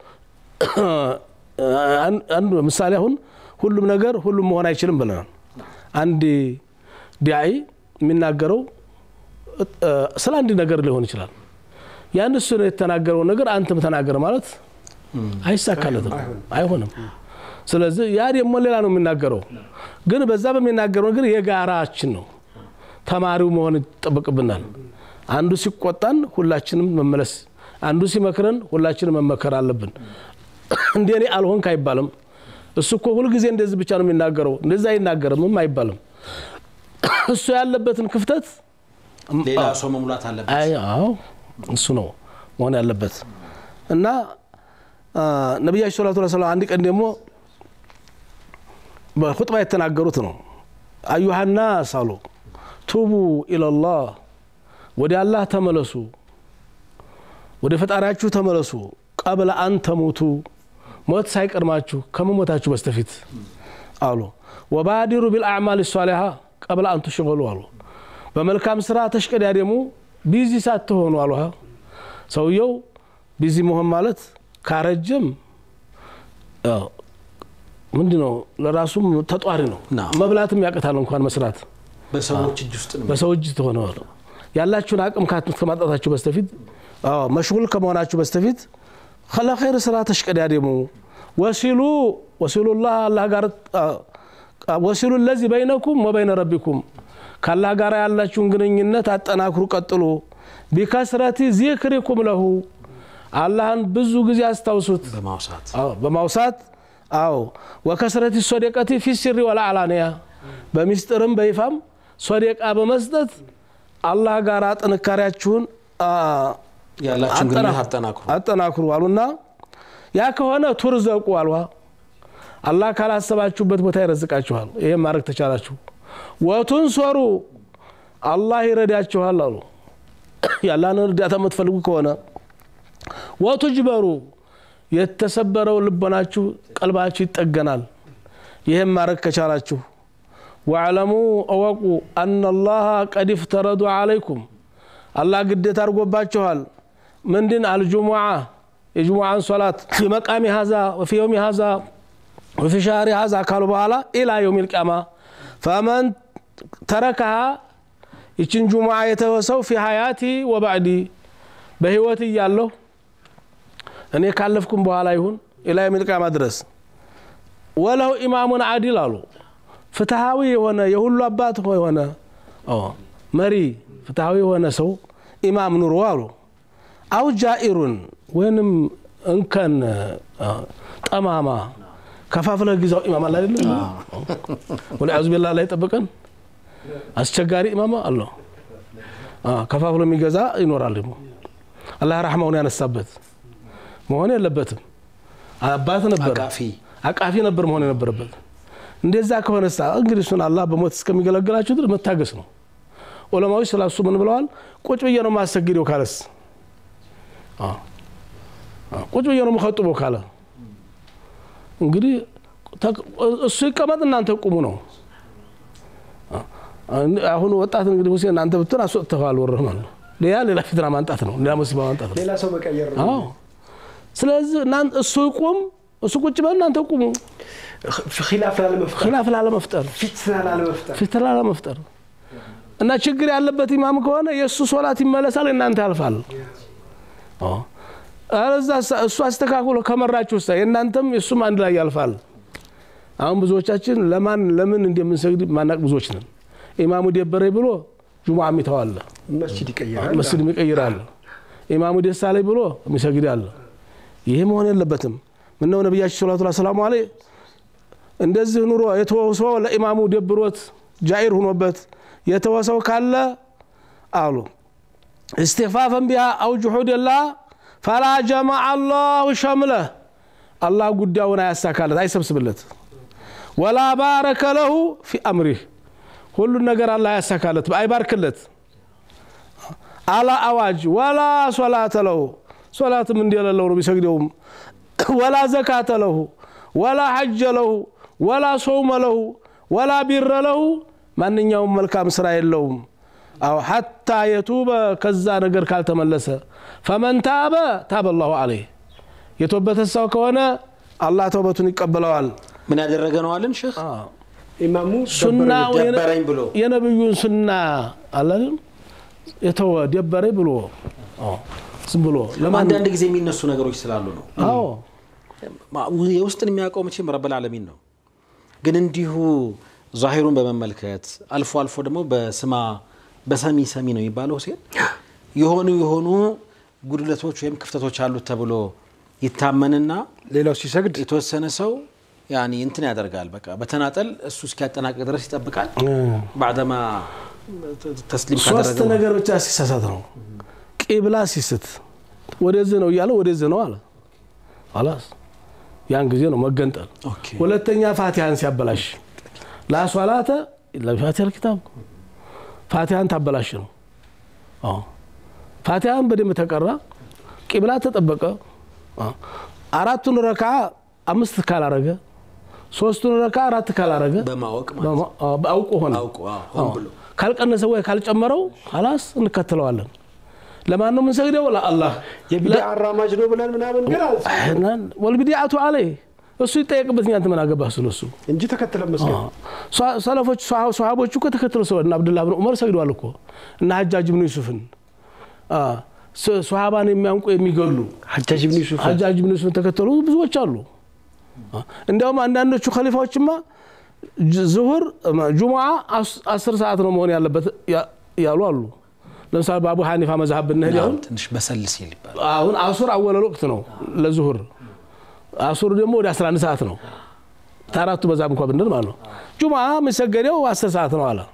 አንዱ ምሳሌ አሁን ሁሉም ነገር ሁሉም መሆን አይችልም ብለናል። አንድ ዲያይ የሚናገረው ስለ አንድ ነገር ሊሆን ይችላል። ያን እሱ የተናገረው ነገር አንተም ተናገረ ማለት አይሳካለትም፣ አይሆንም። ስለዚህ ያ ደግሞ ሌላ ነው የሚናገረው። ግን በዛ በሚናገረው ነገር የጋራችን ነው። ተማሪው መሆን ይጠበቅብናል። አንዱ ሲቆጣን ሁላችንም መመለስ፣ አንዱ ሲመክረን ሁላችንም መመከር አለብን። እንደ እኔ አልሆንክ አይባልም። እሱ እኮ ሁልጊዜ እንደዚህ ብቻ ነው የሚናገረው፣ እንደዛ አይናገርምም አይባልም። እሱ ያለበትን ክፍተት ሌላ ሰው መሙላት አለበት። አዎ እሱ ነው መሆን ያለበት እና ነቢያችን ሰለላሁ ዐለይሂ ወሰለም አንድ ቀን ደግሞ በኹጥባ የተናገሩት ነው። አዩሃናስ አሉ ቱቡ ኢለላህ ወደ አላህ ተመለሱ፣ ወደ ፈጣሪያችሁ ተመለሱ። ቀብለ አን ተሙቱ ሞት ሳይቀድማችሁ ከመሞታችሁ በስተፊት አሉ። ወባዲሩ ቢልአዕማል ሷሊሃ ቀብለ አን ትሽገሉ አሉ። በመልካም ስራ ተሽቀዳደሙ ቢዚ ሳትሆኑ አሉ። ሰውየው ቢዚ መሆን ማለት ካረጀም ምንድን ነው ለራሱም ተጧሪ ነው። መብላትም ያቅታል እንኳን መስራት በሰዎች እጅ ውስጥ ነው። በሰው እጅ ትሆነ ያላችሁን አቅም ከማጣታችሁ በስተፊት መሽጉል ከመሆናችሁ በስተፊት ለኸይር ስራ ተሽቀዳደሙ። ወሲሉ ወሲሉላህ አላህ ጋር ወሲሉ ለዚህ በይነኩም ወበይነ ረቢኩም ከአላህ ጋር ያላችሁን ግንኙነት አጠናክሩ፣ ቀጥሉ። ቢከስረቲ ዚክሪኩም ለሁ አላህን ብዙ ጊዜ አስታውሱት በማውሳት በማውሳት አዎ ወከስረቲ ሶደቀቲ ፊ ሲሪ ወለዓላንያ በሚስጥርም በይፋም ሶደቃ በመስጠት አላህ ጋር ጥንካሬያችሁን ያላችሁን ግንኙነት አጠናክሩ። አጠናክሩ አሉና ያ ከሆነ ቱርዘቁ አልዋ አላህ ካላሰባችሁበት ቦታ ይረዝቃችኋል። ይሄም ማድረግ ተቻላችሁ። ወቱንሶሩ አላህ ይረዳችኋል አሉ። ያላን እርዳታ የምትፈልጉ ከሆነ ወቱጅበሩ የተሰበረው ልቦናችሁ ቀልባችሁ ይጠገናል። ይህም ማድረግ ከቻላችሁ ወዕለሙ እወቁ አናላህ ቀድ ፍተረዱ ዓለይኩም አላህ ግዴታ አድርጎባችኋል። ምንድን አልጁሙዓ የጅሙዓን ሶላት ፊ መቃሚ ሀዛ ወፊ የውሚ ሀዛ ወፊ ሻህሪ ሀዛ ካሉ በኋላ ኢላ የውም ልቅያማ ፈመን ተረከሃ ይችን ጁሙዓ የተወሰው ፊ ሀያቲ ወባዕዲ በህይወት እያለሁ እኔ ካለፍኩም በኋላ ይሁን ኢላ የውም ልቅያማ ድረስ ወለው ኢማሙን አዲል አሉ ፍትሃዊ የሆነ የሁሉ አባት የሆነ መሪ ፍትሃዊ የሆነ ሰው ኢማም ኑሮ አሉ አው ጃኢሩን ወይንም እንከን ጠማማ ከፋፍለህ ግዛው ኢማም አለ አይደለም ወለአዙ ቢላህ ላይ ጠብቀን አስቸጋሪ ኢማም አለው ከፋፍሎ የሚገዛ ይኖራል ደግሞ አላህ ረሕማውን ያነሳበት መሆን የለበትም አባት ነበር አቃፊ አቃፊ ነበር መሆን የነበረበት እንደዛ ከሆነ ሳ እንግዲህ እሱን አላህ በሞት እስከሚገለግላችሁ ድረስ መታገስ ነው ዑለማዎች ስለ እሱ ምን ብለዋል ቁጭ ብዬ ነው ማሰግደው ካለስ ቁጭ ብዬ ነው የምኸጥበው ካለ እንግዲህ እሱ ይቀመጥ እናንተ ቁሙ ነው አሁን ወጣት እንግዲህ ሁሴን እናንተ ብትሆን አስወጥተዋል ወረህ ማለት ነው ሌላ ሌላ ፊትና ማንጣት ነው ሌላ ሙሲባ ማንጣት ነው ሌላ ሰው መቀየር ነው። አዎ ስለዚህ እሱ ይቁም እሱ ቁጭ በል እናንተ ቁሙ ኺላፍ ላለመፍጠር ኺላፍ ላለመፍጠር ፊትና ላለመፍጠር ፊትና ላለመፍጠር እና ችግር ያለበት ኢማም ከሆነ የእሱ ሶላት ይመለሳል እናንተ ያልፋል እዛ እሱ አስተካክሎ ከመራችሁ ሳ የእናንተም የእሱም አንድ ላይ ያልፋል አሁን ብዙዎቻችን ለማን ለምን እንደምንሰግድ ማናቅ ብዙዎች ነን ኢማሙ ደበረ ብሎ ጁሙዓ ሚተዋለ መስጂድ ይቀይራል። መስጅድ ይቀይራል ኢማሙ ደስ አለኝ ብሎ የሚሰግድ አለ። ይሄ መሆን የለበትም። ምነው ነቢያችን ሰለላሁ ዐለይሂ ወሰለም አለ እንደዚህ ኑሮ የተወሰው ለኢማሙ ደብሮት ጃኢር ሁኖበት የተወሰው ካለ አሉ እስትፋፈን ቢሃ አው ጁሑድላ ፈላ ጀመዐ አላሁ ሸምለህ አላህ ጉዳዩን አያሳካለት አይሰብስብለት። ወላ ባረከ ለሁ ፊ አምሪህ ሁሉን ነገር አላህ አያሳካለት አይባርክለት። አላ አዋጅ ወላ ሶላተ ለሁ ሶላትም እንደሌለው ነው ቢሰግደውም ወላ ዘካተ ለሁ ወላ ሐጀ ለሁ ወላ ሶውመ ለሁ ወላ ቢረ ለሁ ማንኛውም መልካም ስራ የለውም። አው ሐታ የቱበ ከዛ ነገር ካልተመለሰ ፈመን ታበ ታበ ላሁ አለይህ የተወበተ ሰው ከሆነ አላህ ተውበቱን ይቀበለዋል። ምን ያደረገ ነው አለን ሼህ ኢማሙ ሱና ደበረኝ ብሎ የነብዩን ሱና አላለም የተወ ደበረኝ ብሎ አዎ፣ ዝም ብሎ ለማን አንዳንድ ጊዜ የሚነሱ ነገሮች ስላሉ ነው። አዎ ማ- የውስጥን የሚያውቀው መቼም ረብል ዓለሚን ነው። ግን እንዲሁ ዛሂሩን በመመልከት አልፎ አልፎ ደግሞ በስማ በሰሚ ሰሚ ነው የሚባለው ሁሴን የሆኑ የሆኑ ጉድለቶች ወይም ክፍተቶች አሉት ተብሎ ይታመንና ሌላው ሲሰግድ የተወሰነ ሰው ያኒ እንትን ያደርጋል። በቃ በተናጠል እሱ እስኪያጠናቅቅ ድረስ ይጠብቃል። ባዕደማ ተስሊም ሶስት ካደረገ በኋላ ነገር ብቻ ሲሳሳት ነው። ቂብላ ሲስት ወደዚህ ነው እያለ ወደዚህ ነው አለ አላስ ያን ጊዜ ነው መገንጠል። ኦኬ። ሁለተኛ ፋቲሃን ሲያበላሽ ላሷላተ ለፋቲሃ ልኪታብ ፋቲሃን ታበላሽ ነው። አዎ ፋቲሃን በደንብ ተቀራ፣ ቂብላ ተጠበቀ። አዎ። አራቱን ረካ አምስት ካላረገ፣ ሶስቱን ረካ አራት ካላረገ በማወቅ ማለት ነው። በማ- አዎ፣ አውቆ ሆነ አውቆ አዎ፣ ሆን ብሎ ካልቀነሰ ወይ ካልጨመረው ላስ እንከተለዋለን። ለማን ነው የምንሰግደው? ለአላህ የቢድዓ አራማጅ ነው ብለን ምናምን ግን አል- ወልቢዲአቱ አለይ እሱ ይጠየቅበት። እኛ አንተ ምን አገባህ ስለሱ? እንጂ ተከትለን መስገድ ሷ- ሰለፎች ሷ- ሷሃቦቹ እኮ ተከትለው ሰው እና አብዱላህ ብን ዑመር ሰግደዋል እኮ እና ሀጃጅ ብን ዩሱፍን አ፣ ስ- ሷሃባን የሚያንቁ የሚገሉ ሐጃጅ ብን ዩሱፍ ሀጃጅ ብን ዩሱፍን ተከተሉ ብዙዎች አሉ። አ፣ እንዲያውም አንዳንዶቹ ከሊፋዎችማ ጅ- ዙሁር እማ፣ ጁሙዓ አስ- አስር ሰዓት ነው መሆን ያለበት ያ- ያሉ አሉ። ለምሳሌ በአቡ ሐኒፋ መዝሀብ ብንሄድ አሁን ትንሽ በሰል ሲል ይባላል። አሁን አሱር አወለል ወቅት ነው ለዙሁር አሱር ደግሞ ወደ 11 ሰዓት ነው ታራቱ በዛም እንኳ ብንል ማለት ነው ጁምዓ የሚሰገደው 10 ሰዓት ነው አለ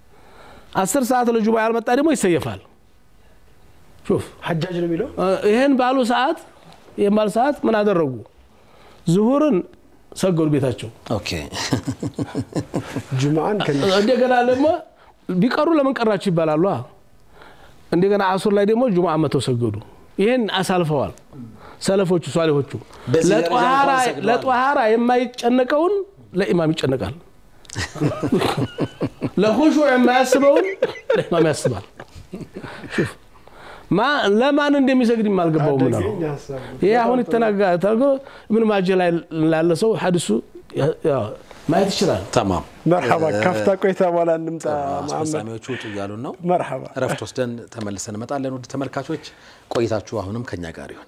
10 ሰዓት ለጁምዓ ያልመጣ ደግሞ ይሰየፋል ሹፍ ሐጃጅ ነው የሚለው እ፣ ይህን ባሉ ሰዓት ይህን ባሉ ሰዓት ምን አደረጉ ዙሁርን ሰገዱ ቤታቸው ኦኬ ጁምዓን ከ እንደገና ደግሞ ቢቀሩ ለምን ቀራችሁ ይባላሉ አ። እንደገና አሱር ላይ ደግሞ ጁምዓ መተው ሰገዱ ይህን አሳልፈዋል ሰለፎቹ ሷሊሆቹ በዚህ ደረጃ ለጧሃራ እንኳን ሰግደዋል። ለጧሃራ የማይጨነቀውን ለኢማም ይጨነቃል ለኹሹዕ የማያስበውን ለኢማም ያስባል ሹፍ ማ ለማን እንደሚሰግድ የማልገባው ምን ነው አደገኛ ሀሳብ ነው። ይሄ አሁን የተናጋ ተርጎ ምን ማጀ ላይ ላለ ሰው ሐዲሱ ያ- ያው ማየት ይችላል ተማም መርሐባ ካፍታ ቆይታ በኋላ እንምጣ መሐመድ አስፈጻሚዎቹ ውጡ እያሉን ነው። መርሐባ እረፍት ወስደን ተመልሰን እንመጣለን። ውድ ተመልካቾች ቆይታችሁ አሁንም ከኛ ጋር ይሁን።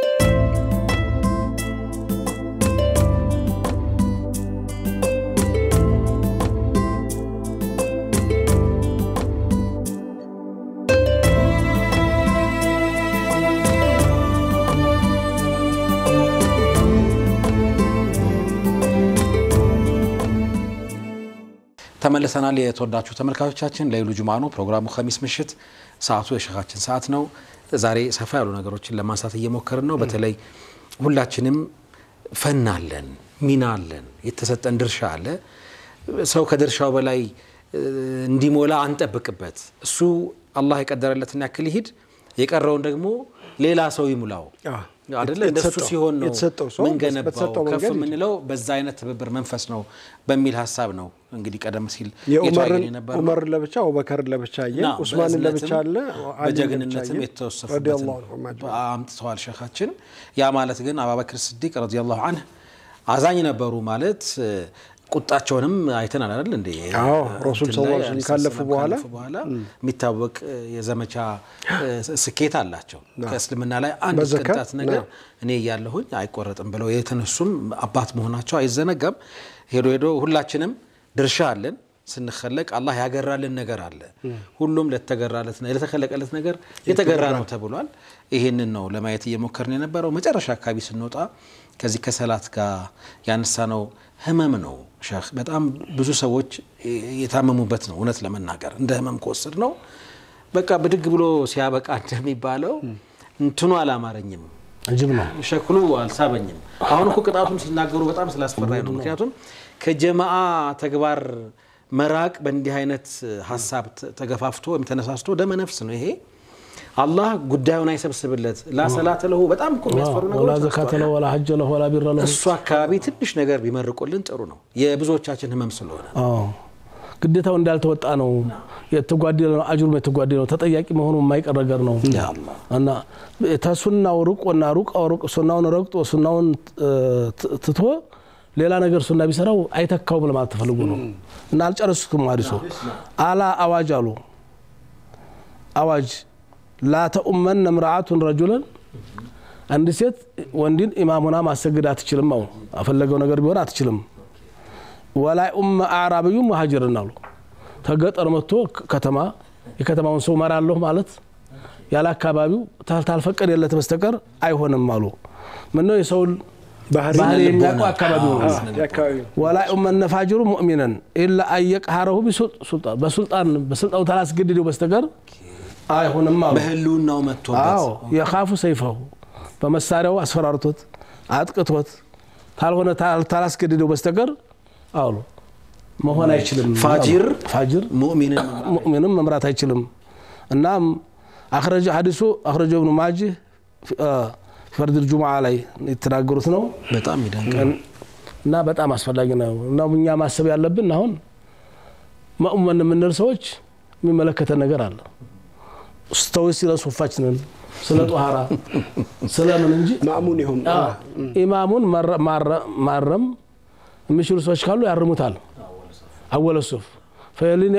ተመልሰናል። የተወዳችሁ ተመልካቾቻችን ለይሉ ጁማ ነው ፕሮግራሙ። ከሚስ ምሽት ሰዓቱ የሸኻችን ሰዓት ነው። ዛሬ ሰፋ ያሉ ነገሮችን ለማንሳት እየሞከርን ነው። በተለይ ሁላችንም ፈን አለን፣ ሚና አለን፣ የተሰጠን ድርሻ አለ። ሰው ከድርሻው በላይ እ፣ እንዲሞላ አንጠብቅበት። እሱ አላህ የቀደረለትን ያክል ይሂድ፣ የቀረውን ደግሞ ሌላ ሰው ይሙላው አዎ። አይደለ? እንደሱ የተሰጠው- ሲሆን ነው የተሰጠው ሰው ምንገነባው በተሰጠው ከፍ መንገድ የምንለው በዛ አይነት ትብብር መንፈስ ነው በሚል ሀሳብ ነው እንግዲህ ቀደም ሲል የተወያየን የዑመርን የነበረው። ዑመርን ለብቻ አቡበከርን ለብቻ አየ እና ዑስማንን ለብቻ አለ በእዝነትም አሊን ለብቻ በጀግንነትም አየ የተወሰፉበትን ረዲየላሁ ዐንሁም አጅመዒን። አምጥተዋል ሸኻችን። ያ ማለት ግን አቡበክር ስዲቅ ረዲየላሁ ዐንህ አዛኝ ነበሩ ማለት እ፣ ቁጣቸውንም አይተናል አይደል እንዴ? አዎ፣ ረሱል እንትን ሰለላሁ ላይ ዐለይሂ ወሰለም አለይሂ ካለፉ ሰላም በኋላ ካለፉ በኋላ የሚታወቅ እ፣ የዘመቻ እ፣ ስኬት አላቸው። ከእስልምና ላይ አንድ በዘካ ቅንጣት ነገር ነው። እኔ እያለሁኝ አይቆረጥም ብለው የተነሱም አባት መሆናቸው አይዘነጋም። ሄዶ ሄዶ ሁላችንም ድርሻ አለን። ስንኸለቅ አላህ ያገራልን ነገር አለ። ሁሉም ለተገራለት ለተከለቀለት ነገር የተገራ ነው ተብሏል። ይህንን ነው ለማየት እየሞከርን የነበረው። መጨረሻ አካባቢ ስንወጣ ከዚህ ከሰላት ጋር ያነሳነው ህመም ነው ሼህ። በጣም ብዙ ሰዎች የታመሙበት ነው። እውነት ለመናገር እንደ ህመም ከወሰድ ነው በቃ ብድግ ብሎ ሲያበቃ እንደሚባለው እንትኑ አላማረኝም እጅብ ነው። ሸክሉ አልሳበኝም። አሁን እኮ ቅጣቱን ሲናገሩ በጣም ስላስፈራኝ ነው። ምክንያቱም ከጀማአ ተግባር መራቅ በእንዲህ አይነት ሀሳብ ተገፋፍቶ ወይም ተነሳስቶ ደመ ነፍስ ነው። ይሄ አላህ ጉዳዩን አይሰብስብለት። ላሰላተ ለሁ በጣም እኮ የሚያስፈሩ ወላ ነገሮች ዘካተ አንስተዋል። ለው ወላ ሐጀ ለው ወላ ቢረ ለው እሱ አካባቢ ትንሽ ነገር ቢመርቁልን ጥሩ ነው። የብዙዎቻችን ህመም ስለሆነ አዎ ግዴታው እንዳልተወጣ ነው። የተጓደለ ነው፣ አጅሩም የተጓደለ ነው። ተጠያቂ መሆኑ የማይቀር ነገር ነው እና ተሱናው ርቆና ሩቅ ሩቅ ሱናውን ረግጦ ሱናውን እ, ት- ትቶ ሌላ ነገር ሱና ቢሰራው አይተካውም ለማለት ተፈልጎ ነው እና አልጨረሱትም። ሀዲሱ አላ አዋጅ አሉ አዋጅ ላተኡመን እምርአቱን ረጁለን አንድ ሴት ወንድን ኢማሙና ማሰግድ አትችልም። አሁን አፈለገው ነገር ቢሆን አትችልም። ወላይ ኡመ አዕራብዩ መሀጅርን አሉ ተገጠር መጥቶ ከተማ የከተማውን ሰው መራለሁ ማለት ያለ አካባቢው ታልፈቀደለት በስተቀር አይሆንም አሉ። ምነው የሰውን ባህሪ ባህሪ ልቦና። የሚያውቀው አካባቢው ነው። የአካባቢው ወላ ኡመነ ፋጅሩ ሙእሚነን ኢላ አየቅሃረሁ ቢሱልጣን በሱልጣን በስልጣኑ ታላስገድደው በስተቀር አይሆንም አሉ። በህልውናው መጥቶበት አዎ የካፉ ሰይፈሁ በመሳሪያው አስፈራርቶት አጥቅቶት ካልሆነ ታል- ታላስገድደው በስተቀር አሉ መሆን አይችልም። ፋጅር ፋጅር ሙእሚንን ሙእሚንም መምራት አይችልም። እናም አኽረጀ ሀዲሱ አኽረጀ ብኑ ማጅህ ፈርድ ጁምዓ ላይ የተናገሩት ነው በጣም ይደንቅ እና በጣም አስፈላጊ ነው እና እኛ ማሰብ ያለብን አሁን መእመን የምንል ሰዎች የሚመለከተን ነገር አለ ስተዊ ስለ ሱፋችንን ስለ ጦሃራ ስለምን እንጂ ማእሙን ይሁን አዎ፣ ኢማሙን መረ- ማረ- ማረም የሚችሉ ሰዎች ካሉ ያርሙታል። አወለ ሱፍ ፈሊን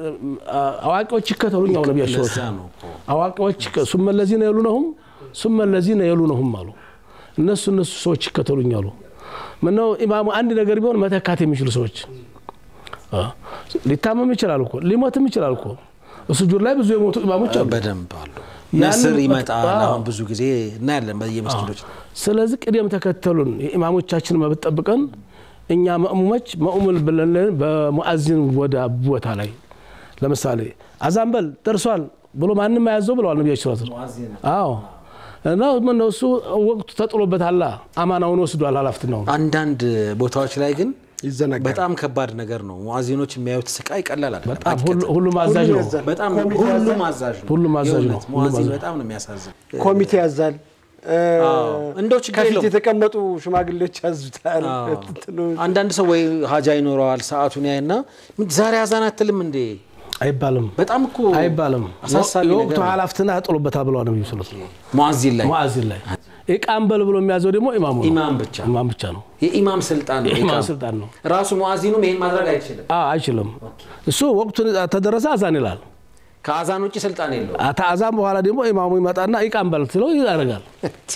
አዋቂዎች ይከተሉኝ አሁ ነቢያቸው ለዛ ነው እኮ አዋቂዎች ይከ- ሱመ ለዚነ የሉነሁም ሱመ ለዚነ የሉነሁም አሉ። እነሱ እነሱ ሰዎች ይከተሉኝ አሉ። ምነው ኢማሙ አንድ ነገር ቢሆን መተካት የሚችሉ ሰዎች አ፣ ሊታመም ይችላል እኮ ሊሞትም ይችላል እኮ ሱጁድ ላይ ብዙ የሞቱ ኢማሞች አሉ። በደንብ አሉ። ያንን ነስር ይመጣል። አዎ። አሁን ብዙ ጊዜ እናያለን በየመስጊዶች ስለዚህ ቅደም ተከተሉን የኢማሞቻችን መብት ጠብቀን እኛ መእሙሞች መእሙል ብለን በሙአዚን ወደ ቦታ ላይ ለምሳሌ አዛን በል ደርሷል ብሎ ማንም አያዘው ብለዋል ነቢያችን ስላት አዎ እና ምነው እሱ ወቅቱ ተጥሎበታል አማናውን ወስዷል ኃላፊነቱን አንዳንድ ቦታዎች ላይ ግን ይዘነጋል። በጣም ከባድ ነገር ነው። ሙአዚኖች የሚያዩት ስቃይ ቀላል አይደለም። በጣም ሁሉ- ሁሉም አዛዥ ነው ያዛል። በጣም ኮሚቴ ሁሉም አዛዥ ነው። ሁሉም አዛዥ ነው። የእውነት ሁሉም ሙአዚን አዛዥ። በጣም ነው የሚያሳዝን። ኮሚቴ ያዛል። እ፣ አዎ፣ እንደው ችግር ከፊት የለውም። የተቀመጡ ሽማግሌዎች ያዙታል። አዎ። እንትኑ አንዳንድ ሰው ወይ ሀጃ ይኖረዋል ሰዓቱን ያይና ዛሬ አዛን አትልም እንዴ? አይባልም በጣም እኮ አይባልም አሳሳቢ የወቅቱ ነገር ነው። ኃላፊነት ጥሎበታል ብለዋል ነቢዩ ስለት ሙአዚን ላይ ሙአዚን ላይ ኢቃም በል ብሎ የሚያዘው ደግሞ ኢማሙ ነው ኢማም ብቻ ኢማም ብቻ ነው የኢማም ስልጣን ነው። የኢማም ኢቃም። ስልጣን ነው ራሱ ሙአዚኑም ይሄን ማድረግ አይችልም። አዎ አይችልም እሱ ወቅቱን ተደረሰ አዛን ይላል ከአዛን ውጭ ስልጣን የለው። ከአዛን በኋላ ደግሞ ኢማሙ ይመጣና ኢቃም በል ሲለው ያደርጋል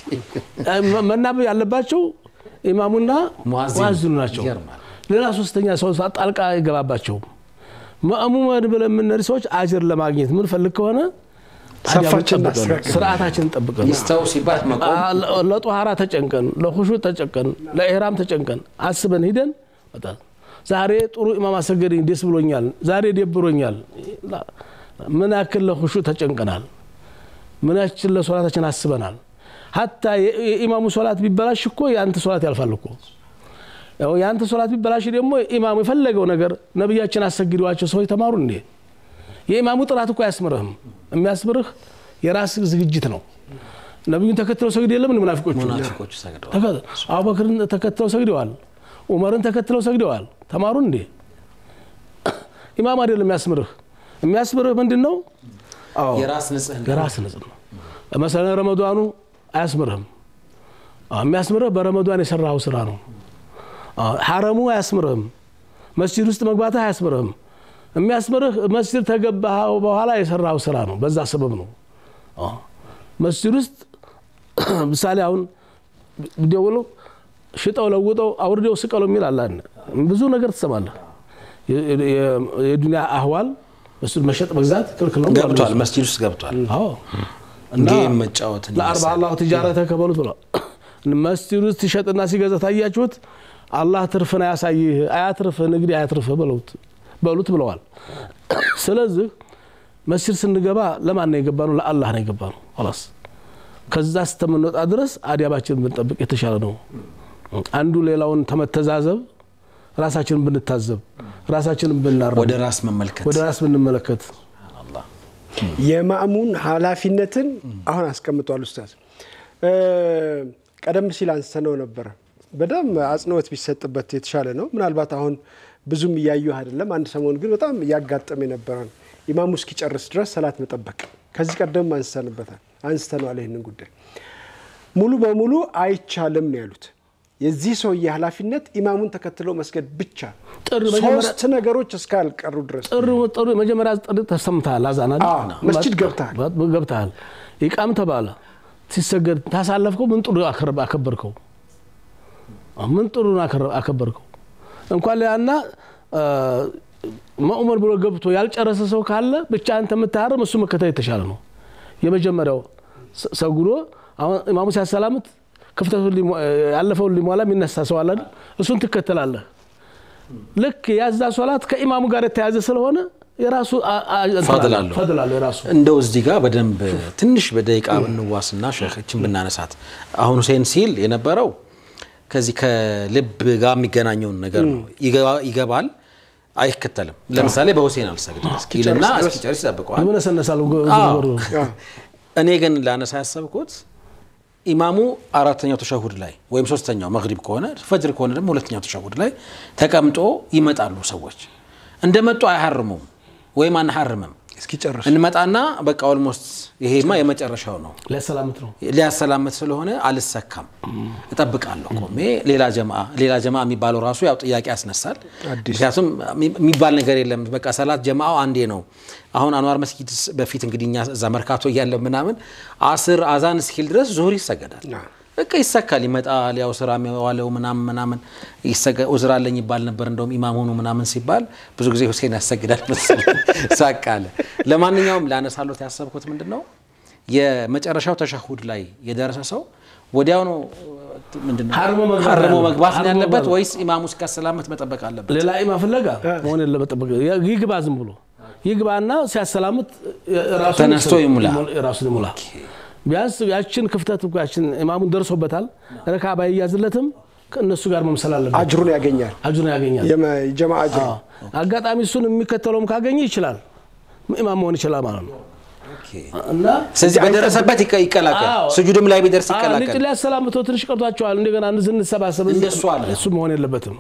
መ- መናበብ ያለባቸው ኢማሙና ሙአዚኑ ሙአዚኑ ናቸው ይገርማል። ሌላ ሶስተኛ ሰው ጣልቃ አይገባባቸውም መእሙመን ብለን የምንሄድ ሰዎች አጅር ለማግኘት ምንፈልግ ከሆነ ሰፋችን ጠብቀን እናስተካክል። ስርዓታችንን ጠብቀን ይስተው ሲባል መቆም አ- ለጦሃራ ተጨንቀን ለኹሹ ተጨንቀን ለኢህራም ተጨንቀን አስበን ሂደን በጣም ዛሬ ጥሩ ኢማም አሰገደኝ ደስ ብሎኛል፣ ዛሬ ደብሮኛል። ላ- ምን ያክል ለኹሹ ተጨንቀናል፣ ምን ያክል ለሶላታችን አስበናል። ሀታ የ- የኢማሙ ሶላት ቢበላሽ እኮ የአንተ ሶላት ያልፋል እኮ ያው የአንተ ሶላት ቢበላሽ ደግሞ ኢማሙ የፈለገው ነገር ነቢያችን አሰግደዋቸው ሰዎች ተማሩ እንዴ? የኢማሙ ጥራት እኮ አያስምርህም። የሚያስምርህ የራስ ዝግጅት ነው። ነቢዩን ተከትለው ሰግድ የለም እንደ ሙናፊቆቹ ሙናፊቆቹ ሰግደዋል። ተከ- አቡበክርን ተከትለው ሰግደዋል። ኡመርን ተከትለው ሰግደዋል። ተማሩ እንዴ? ኢማም አይደለም የሚያስምርህ። የሚያስምርህ ምንድን ነው? አዎ የራስ ንጽህና የራስ ንጽህ ነው። መሰለ ረመዷኑ አያስምርህም። አዎ፣ የሚያስምርህ በረመዷን የሰራኸው ስራ ነው። አዎ፣ ሐረሙ አያስምርህም። መስጂድ ውስጥ መግባትህ አያስምርህም። የሚያስምርህ መስጂድ ተገባኸው በኋላ የሰራኸው ስራ ነው። በዛ ሰበብ ነው። አዎ፣ መስጂድ ውስጥ ምሳሌ አሁን ቢደውሉ ሽጠው ለውጠው አውርደው ስቀለው የሚል አለ። ብዙ ነገር ትሰማለህ። የ- የ- የዱንያ አህዋል መስጂድ መሸጥ መግዛት ክልክል ነው ብሏል ገብቷል፣ ነብዩ። መስጂድ ውስጥ ገብቷል። አዎ እና ጌም መጫወትን ለአርባ ይመስላል። አላሁ ትጃረተ ከበሉት ብሏል። መስጂድ ውስጥ ሲሸጥና ሲገዛ ታያችሁት፣ አላህ ትርፍን አያሳይህ፣ አያትርፍህ፣ ንግድ አያትርፍህ በሉት በሉት ብለዋል። ስለዚህ መስጂድ ስንገባ ለማን ነው የገባ ነው? ለአላህ ነው የገባ ነው። ላስ ከዛ ስተምንወጣ ድረስ አዲያባችንን ብንጠብቅ የተሻለ ነው። አንዱ ሌላውን ተመተዛዘብ፣ ራሳችንን ብንታዘብ፣ ራሳችንን ብናረም፣ ወደ ራስ መመልከት ወደ ራስ ብንመለከት አላህ የማእሙን ኃላፊነትን አሁን አስቀምጧል ኡስታዝ። እ፣ ቀደም ሲል አንስተነው ነበረ። በጣም አጽንኦት ቢሰጥበት የተሻለ ነው። ምናልባት አሁን ብዙም እያዩ አይደለም። አንድ ሰሞን ግን በጣም እያጋጠመ የነበረ ነው። ኢማሙ እስኪጨርስ ድረስ ሰላት መጠበቅ። ከዚህ ቀደም አንስተንበታል አንስተነዋል ይህንን ጉዳይ ሙሉ በሙሉ አይቻልም ነው ያሉት። የዚህ ሰውዬ ኃላፊነት ኢማሙን ተከትሎ መስገድ ብቻ፣ ጥሪ መጀመሪያ- ሶስት ነገሮች እስካልቀሩ ድረስ ጥሪ ጥሪ መጀመሪያ ጥሪ ተሰምተሃል። አዛና አዎ፣ መስጂድ ገብተሃል። ገብተሃል። ኢቃም ተባለ ሲሰገድ ታሳለፍከው። ምን ጥሩ አከር- አከበርከው? ምን ጥሩ አከረ- አከበርከው? እንኳን ሊያና መኡመር ብሎ ገብቶ ያልጨረሰ ሰው ካለ ብቻ አንተ የምታርም እሱ መከተል የተሻለ ነው። የመጀመሪያው ሰ- ሰግዶ አሁን ኢማሙ ሲያሰላምት ክፍተቱን ሊሞ- ያለፈውን ሊሟላ የሚነሳ ሰው አለ አይደል? እሱን ትከተላለህ። ልክ ያዛ ሶላት ከኢማሙ ጋር የተያዘ ስለሆነ የራሱ አ- አ- ፈድል አለው። ፈድል አለው የራሱ እንደው እዚህ ጋር በደንብ ትንሽ በደቂቃ ብንዋስና ሸችን ብናነሳት አሁን ሁሴን ሲል የነበረው ከዚህ ከልብ ጋር የሚገናኘውን ነገር ነው። ይገባ- ይገባል፣ አይከተልም። ለምሳሌ በሁሴን አልሰግድም ይልና እስኪጨርስ ይጠብቀዋል። ይመነሰነሳል። አዎ። እኔ ግን ላነሳ ያሰብኩት ኢማሙ አራተኛው ተሸሁድ ላይ ወይም ሶስተኛው መግሪብ ከሆነ ፈጅር ከሆነ ደግሞ ሁለተኛው ተሸሁድ ላይ ተቀምጦ ይመጣሉ ሰዎች። እንደመጡ አይሐርሙም ወይም አንሐርምም። እስኪጨርስ እንመጣና በቃ ኦልሞስት ይሄማ የመጨረሻው ነው ሊያሰላምት ነው። ሊያሰላምት ስለሆነ አልሰካም፣ እጠብቃለሁ ቆሜ። ሌላ ጀማ ሌላ ጀማ የሚባለው ራሱ ያው ጥያቄ ያስነሳል። ምክንያቱም የሚባል ነገር የለም። በቃ ሰላት ጀማው አንዴ ነው። አሁን አንዋር መስጊድ በፊት እንግዲህ እኛ እዛ መርካቶ እያለ ምናምን አስር አዛን እስኪል ድረስ ዙሁር ይሰገዳል። በቃ ይሰካል፣ ይመጣል። ያው ስራ የዋለው ምናምን ምናምን ኡዝር አለኝ ይባል ነበር። እንደውም ኢማም ሆኑ ምናምን ሲባል ብዙ ጊዜ ሁሴን ያሰግዳል መሰለኝ ሳቅ አለ። ለማንኛውም ላነሳሎት ያሰብኩት ምንድን ነው የመጨረሻው ተሸሁድ ላይ የደረሰ ሰው ወዲያው ነው ምንድን ነው ሀርሞ መግባት ሀርሞ ያለበት። መግባት ነው ሀርሞ ያለበት መግባት። ወይስ ኢማሙ እስኪያሰላመት መጠበቅ አለበት? ሌላ ኢማ ፍለጋ መሆን የለበት። ጠበቅ ይግባ፣ ዝም ብሎ ይግባና ሲያሰላምት ራሱን ተነስቶ ይሙላ። ራሱን ይሙላ። ቢያንስ ያችን ክፍተት እኮ ያችን ኢማሙን ደርሶበታል። ረካ ባይያዝለትም ከእነሱ ጋር መምሰል አለበት። አጅሩን ያገኛል። አጁን ያገኛል። የመ- የጀማ አጅር አዎ። አጋጣሚ እሱን የሚከተለውም ካገኘ ይችላል ኢማም መሆን ይችላል ማለት ነው እና ስለዚህ በደረሰበት ይቀ- ይቀላቀል፣ አዎ። ስጁድም ላይ ቢደርስ ልጭ ይቀላቀል። ሊያሰላምተው ትንሽ ቀርቷቸዋል። እንደገና እንድንሰባሰብ እንደሱ አለ። እሱ መሆን የለበትም።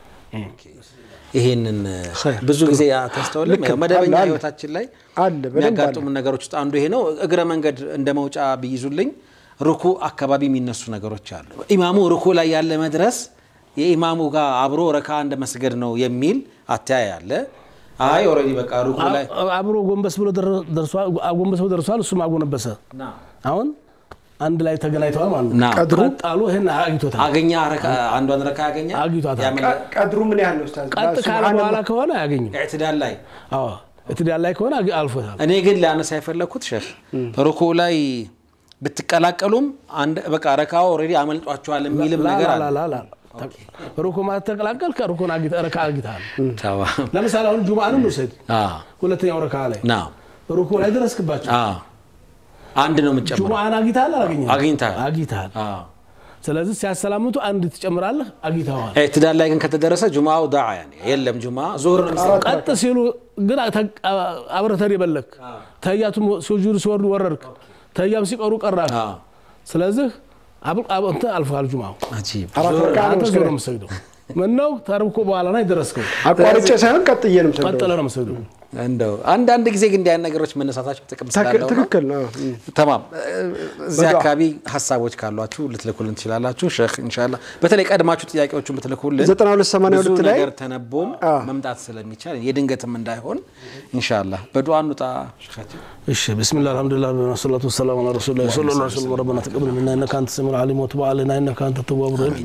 ይሄንን ኸይር። ብዙ ጊዜ ተስተውልም ልክ ነው። መደበኛ አለ፣ አለ። ህይወታችን ላይ አለ፣ በደንብ የሚያጋጥሙ ነገሮች ውስጥ አንዱ ይሄ ነው። እግረ መንገድ እንደ መውጫ ቢይዙልኝ ሩኩ አካባቢ የሚነሱ ነገሮች አሉ። ኢማሙ ሩኩ ላይ ያለ መድረስ የኢማሙ ጋር አብሮ ረካ እንደ መስገድ ነው የሚል አተያይ አለ። አይ ኦልሬዲ በቃ ሩኩ ላይ አብሮ ጎንበስ ብሎ ደረ- ደርሷል። አጎንበስ ብሎ ደርሷል። እሱም አጎነበሰ። አሁን አንድ ላይ ተገናኝተዋል ማለት ነው። ና ቀድሩ ጣሉ ይህን አግኝቶታል። አገኛ ረካ- አንዷን ረካ ያገኛ አግኝቷታል። ያመለ- ቀድሩ ምን ያህል ነው ኡስታዝ? ቀጥ ካለ ሱብሃነላህ። በኋላ ከሆነ አያገኝም። ኢዕትዳል ላይ አዎ እትዳር ላይ ከሆነ አግ- አልፎታል። እኔ ግን ላነሳ የፈለግኩት ሼህ ሩኩ ላይ ብትቀላቀሉም አንድ በቃ ረካው ኦልሬዲ አመልጧቸዋል የሚልም ነገር አለ። ላላላላ ሩኮ ማለት ተቀላቀል ከሩኮን አግኝተ- ረካ አግኝተሃል። ተዋ። ለምሳሌ አሁን ጁምአንም ውሰድ። አዎ፣ ሁለተኛው ረካ ላይ ና ሩኮ ላይ ደረስክባቸው። አዎ። አንድ ነው የምትጨምረው። ጁምአን አግኝተሃል አላገኘህም? አግኝተሃል። አግኝተሃል። አዎ። ስለዚህ ሲያሰላምቱ አንድ ትጨምራለህ፣ አግኝተዋል። ኢዕትዳል ላይ ግን ከተደረሰ ጁማው ዳዓ ያኔ የለም ጁማ ዙሁር ነው የሚሰራው። ቀጥ ሲሉ ግን አብረህ ተደበለክ ተያቱም ሲወጁዱ ሲወርዱ ወረድክ ተያም ሲቀሩ ቀራክ። አዎ። ስለዚህ አብ- አብ- እንትን አልፈሃል ጁማው አጂብ። አራት ረካ ነው አንተ ዞር መስገድ። ነው የምትሰግደው። ምነው ተርብኮ በኋላ ነው የደረስከው። አቋርጬ ሳይሆን ቀጥዬ ነው የምሰግደው። ቀጥለ ነው የምትሰግደው። እንደው አንዳንድ ጊዜ ግን እንዲህ አይነት ነገሮች መነሳታቸው ጥቅም ትክክል- ስላለው ነው። ትክክል ነው። እም። ተማም እዚህ በዱዓ። አካባቢ ሀሳቦች ካሏችሁ ልትልኩልን ትችላላችሁ። ሼህ ኢንሻላህ በተለይ ቀድማችሁ ጥያቄዎቹን ብትልኩልን 9282 ብዙ ላይ ነገር ተነቦም አዎ። መምጣት ስለሚቻል የድንገትም እንዳይሆን ኢንሻላህ በዱዓ እንውጣ። ሼኻችን እሺ ብስሚላህ አልሐምዱሊላህ ወሰላቱ ወሰላሙ ዐላ ረሱሊላህ ሰለላሁ ዐለይሂ ወሰለም ረበና ተቀበል ሚና ኢነከ አንተ ሰሚዑል ዓሊም ወቱብ ዐለይና ኢነከ አንተ ተዋቡር ረሒም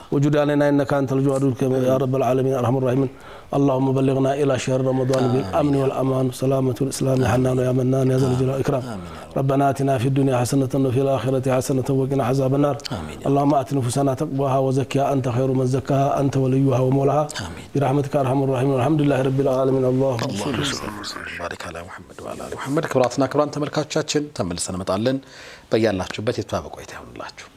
وجد علينا انك انت الجواد الكريم يا رب العالمين ارحم الراحمين اللهم بلغنا الى شهر رمضان بالامن والامان والسلامه والاسلام يا حنان يا منان يا ذا الجلال والاكرام ربنا اتنا في الدنيا حسنه وفي الاخره حسنه وقنا عذاب النار آمين. اللهم ات نفوسنا تقواها وزكها انت خير من زكاها انت وليها ومولاها آمين. برحمتك ارحم الراحمين والحمد لله رب العالمين اللهم صل ባሪክ አላ ሙሐመድ ወአላ አሊ ሙሐመድ። ክቡራትና ክቡራን ተመልካቾቻችን ተመልሰን እንመጣለን። በያላችሁበት የተባበ ቆይታ ይሆንላችሁ።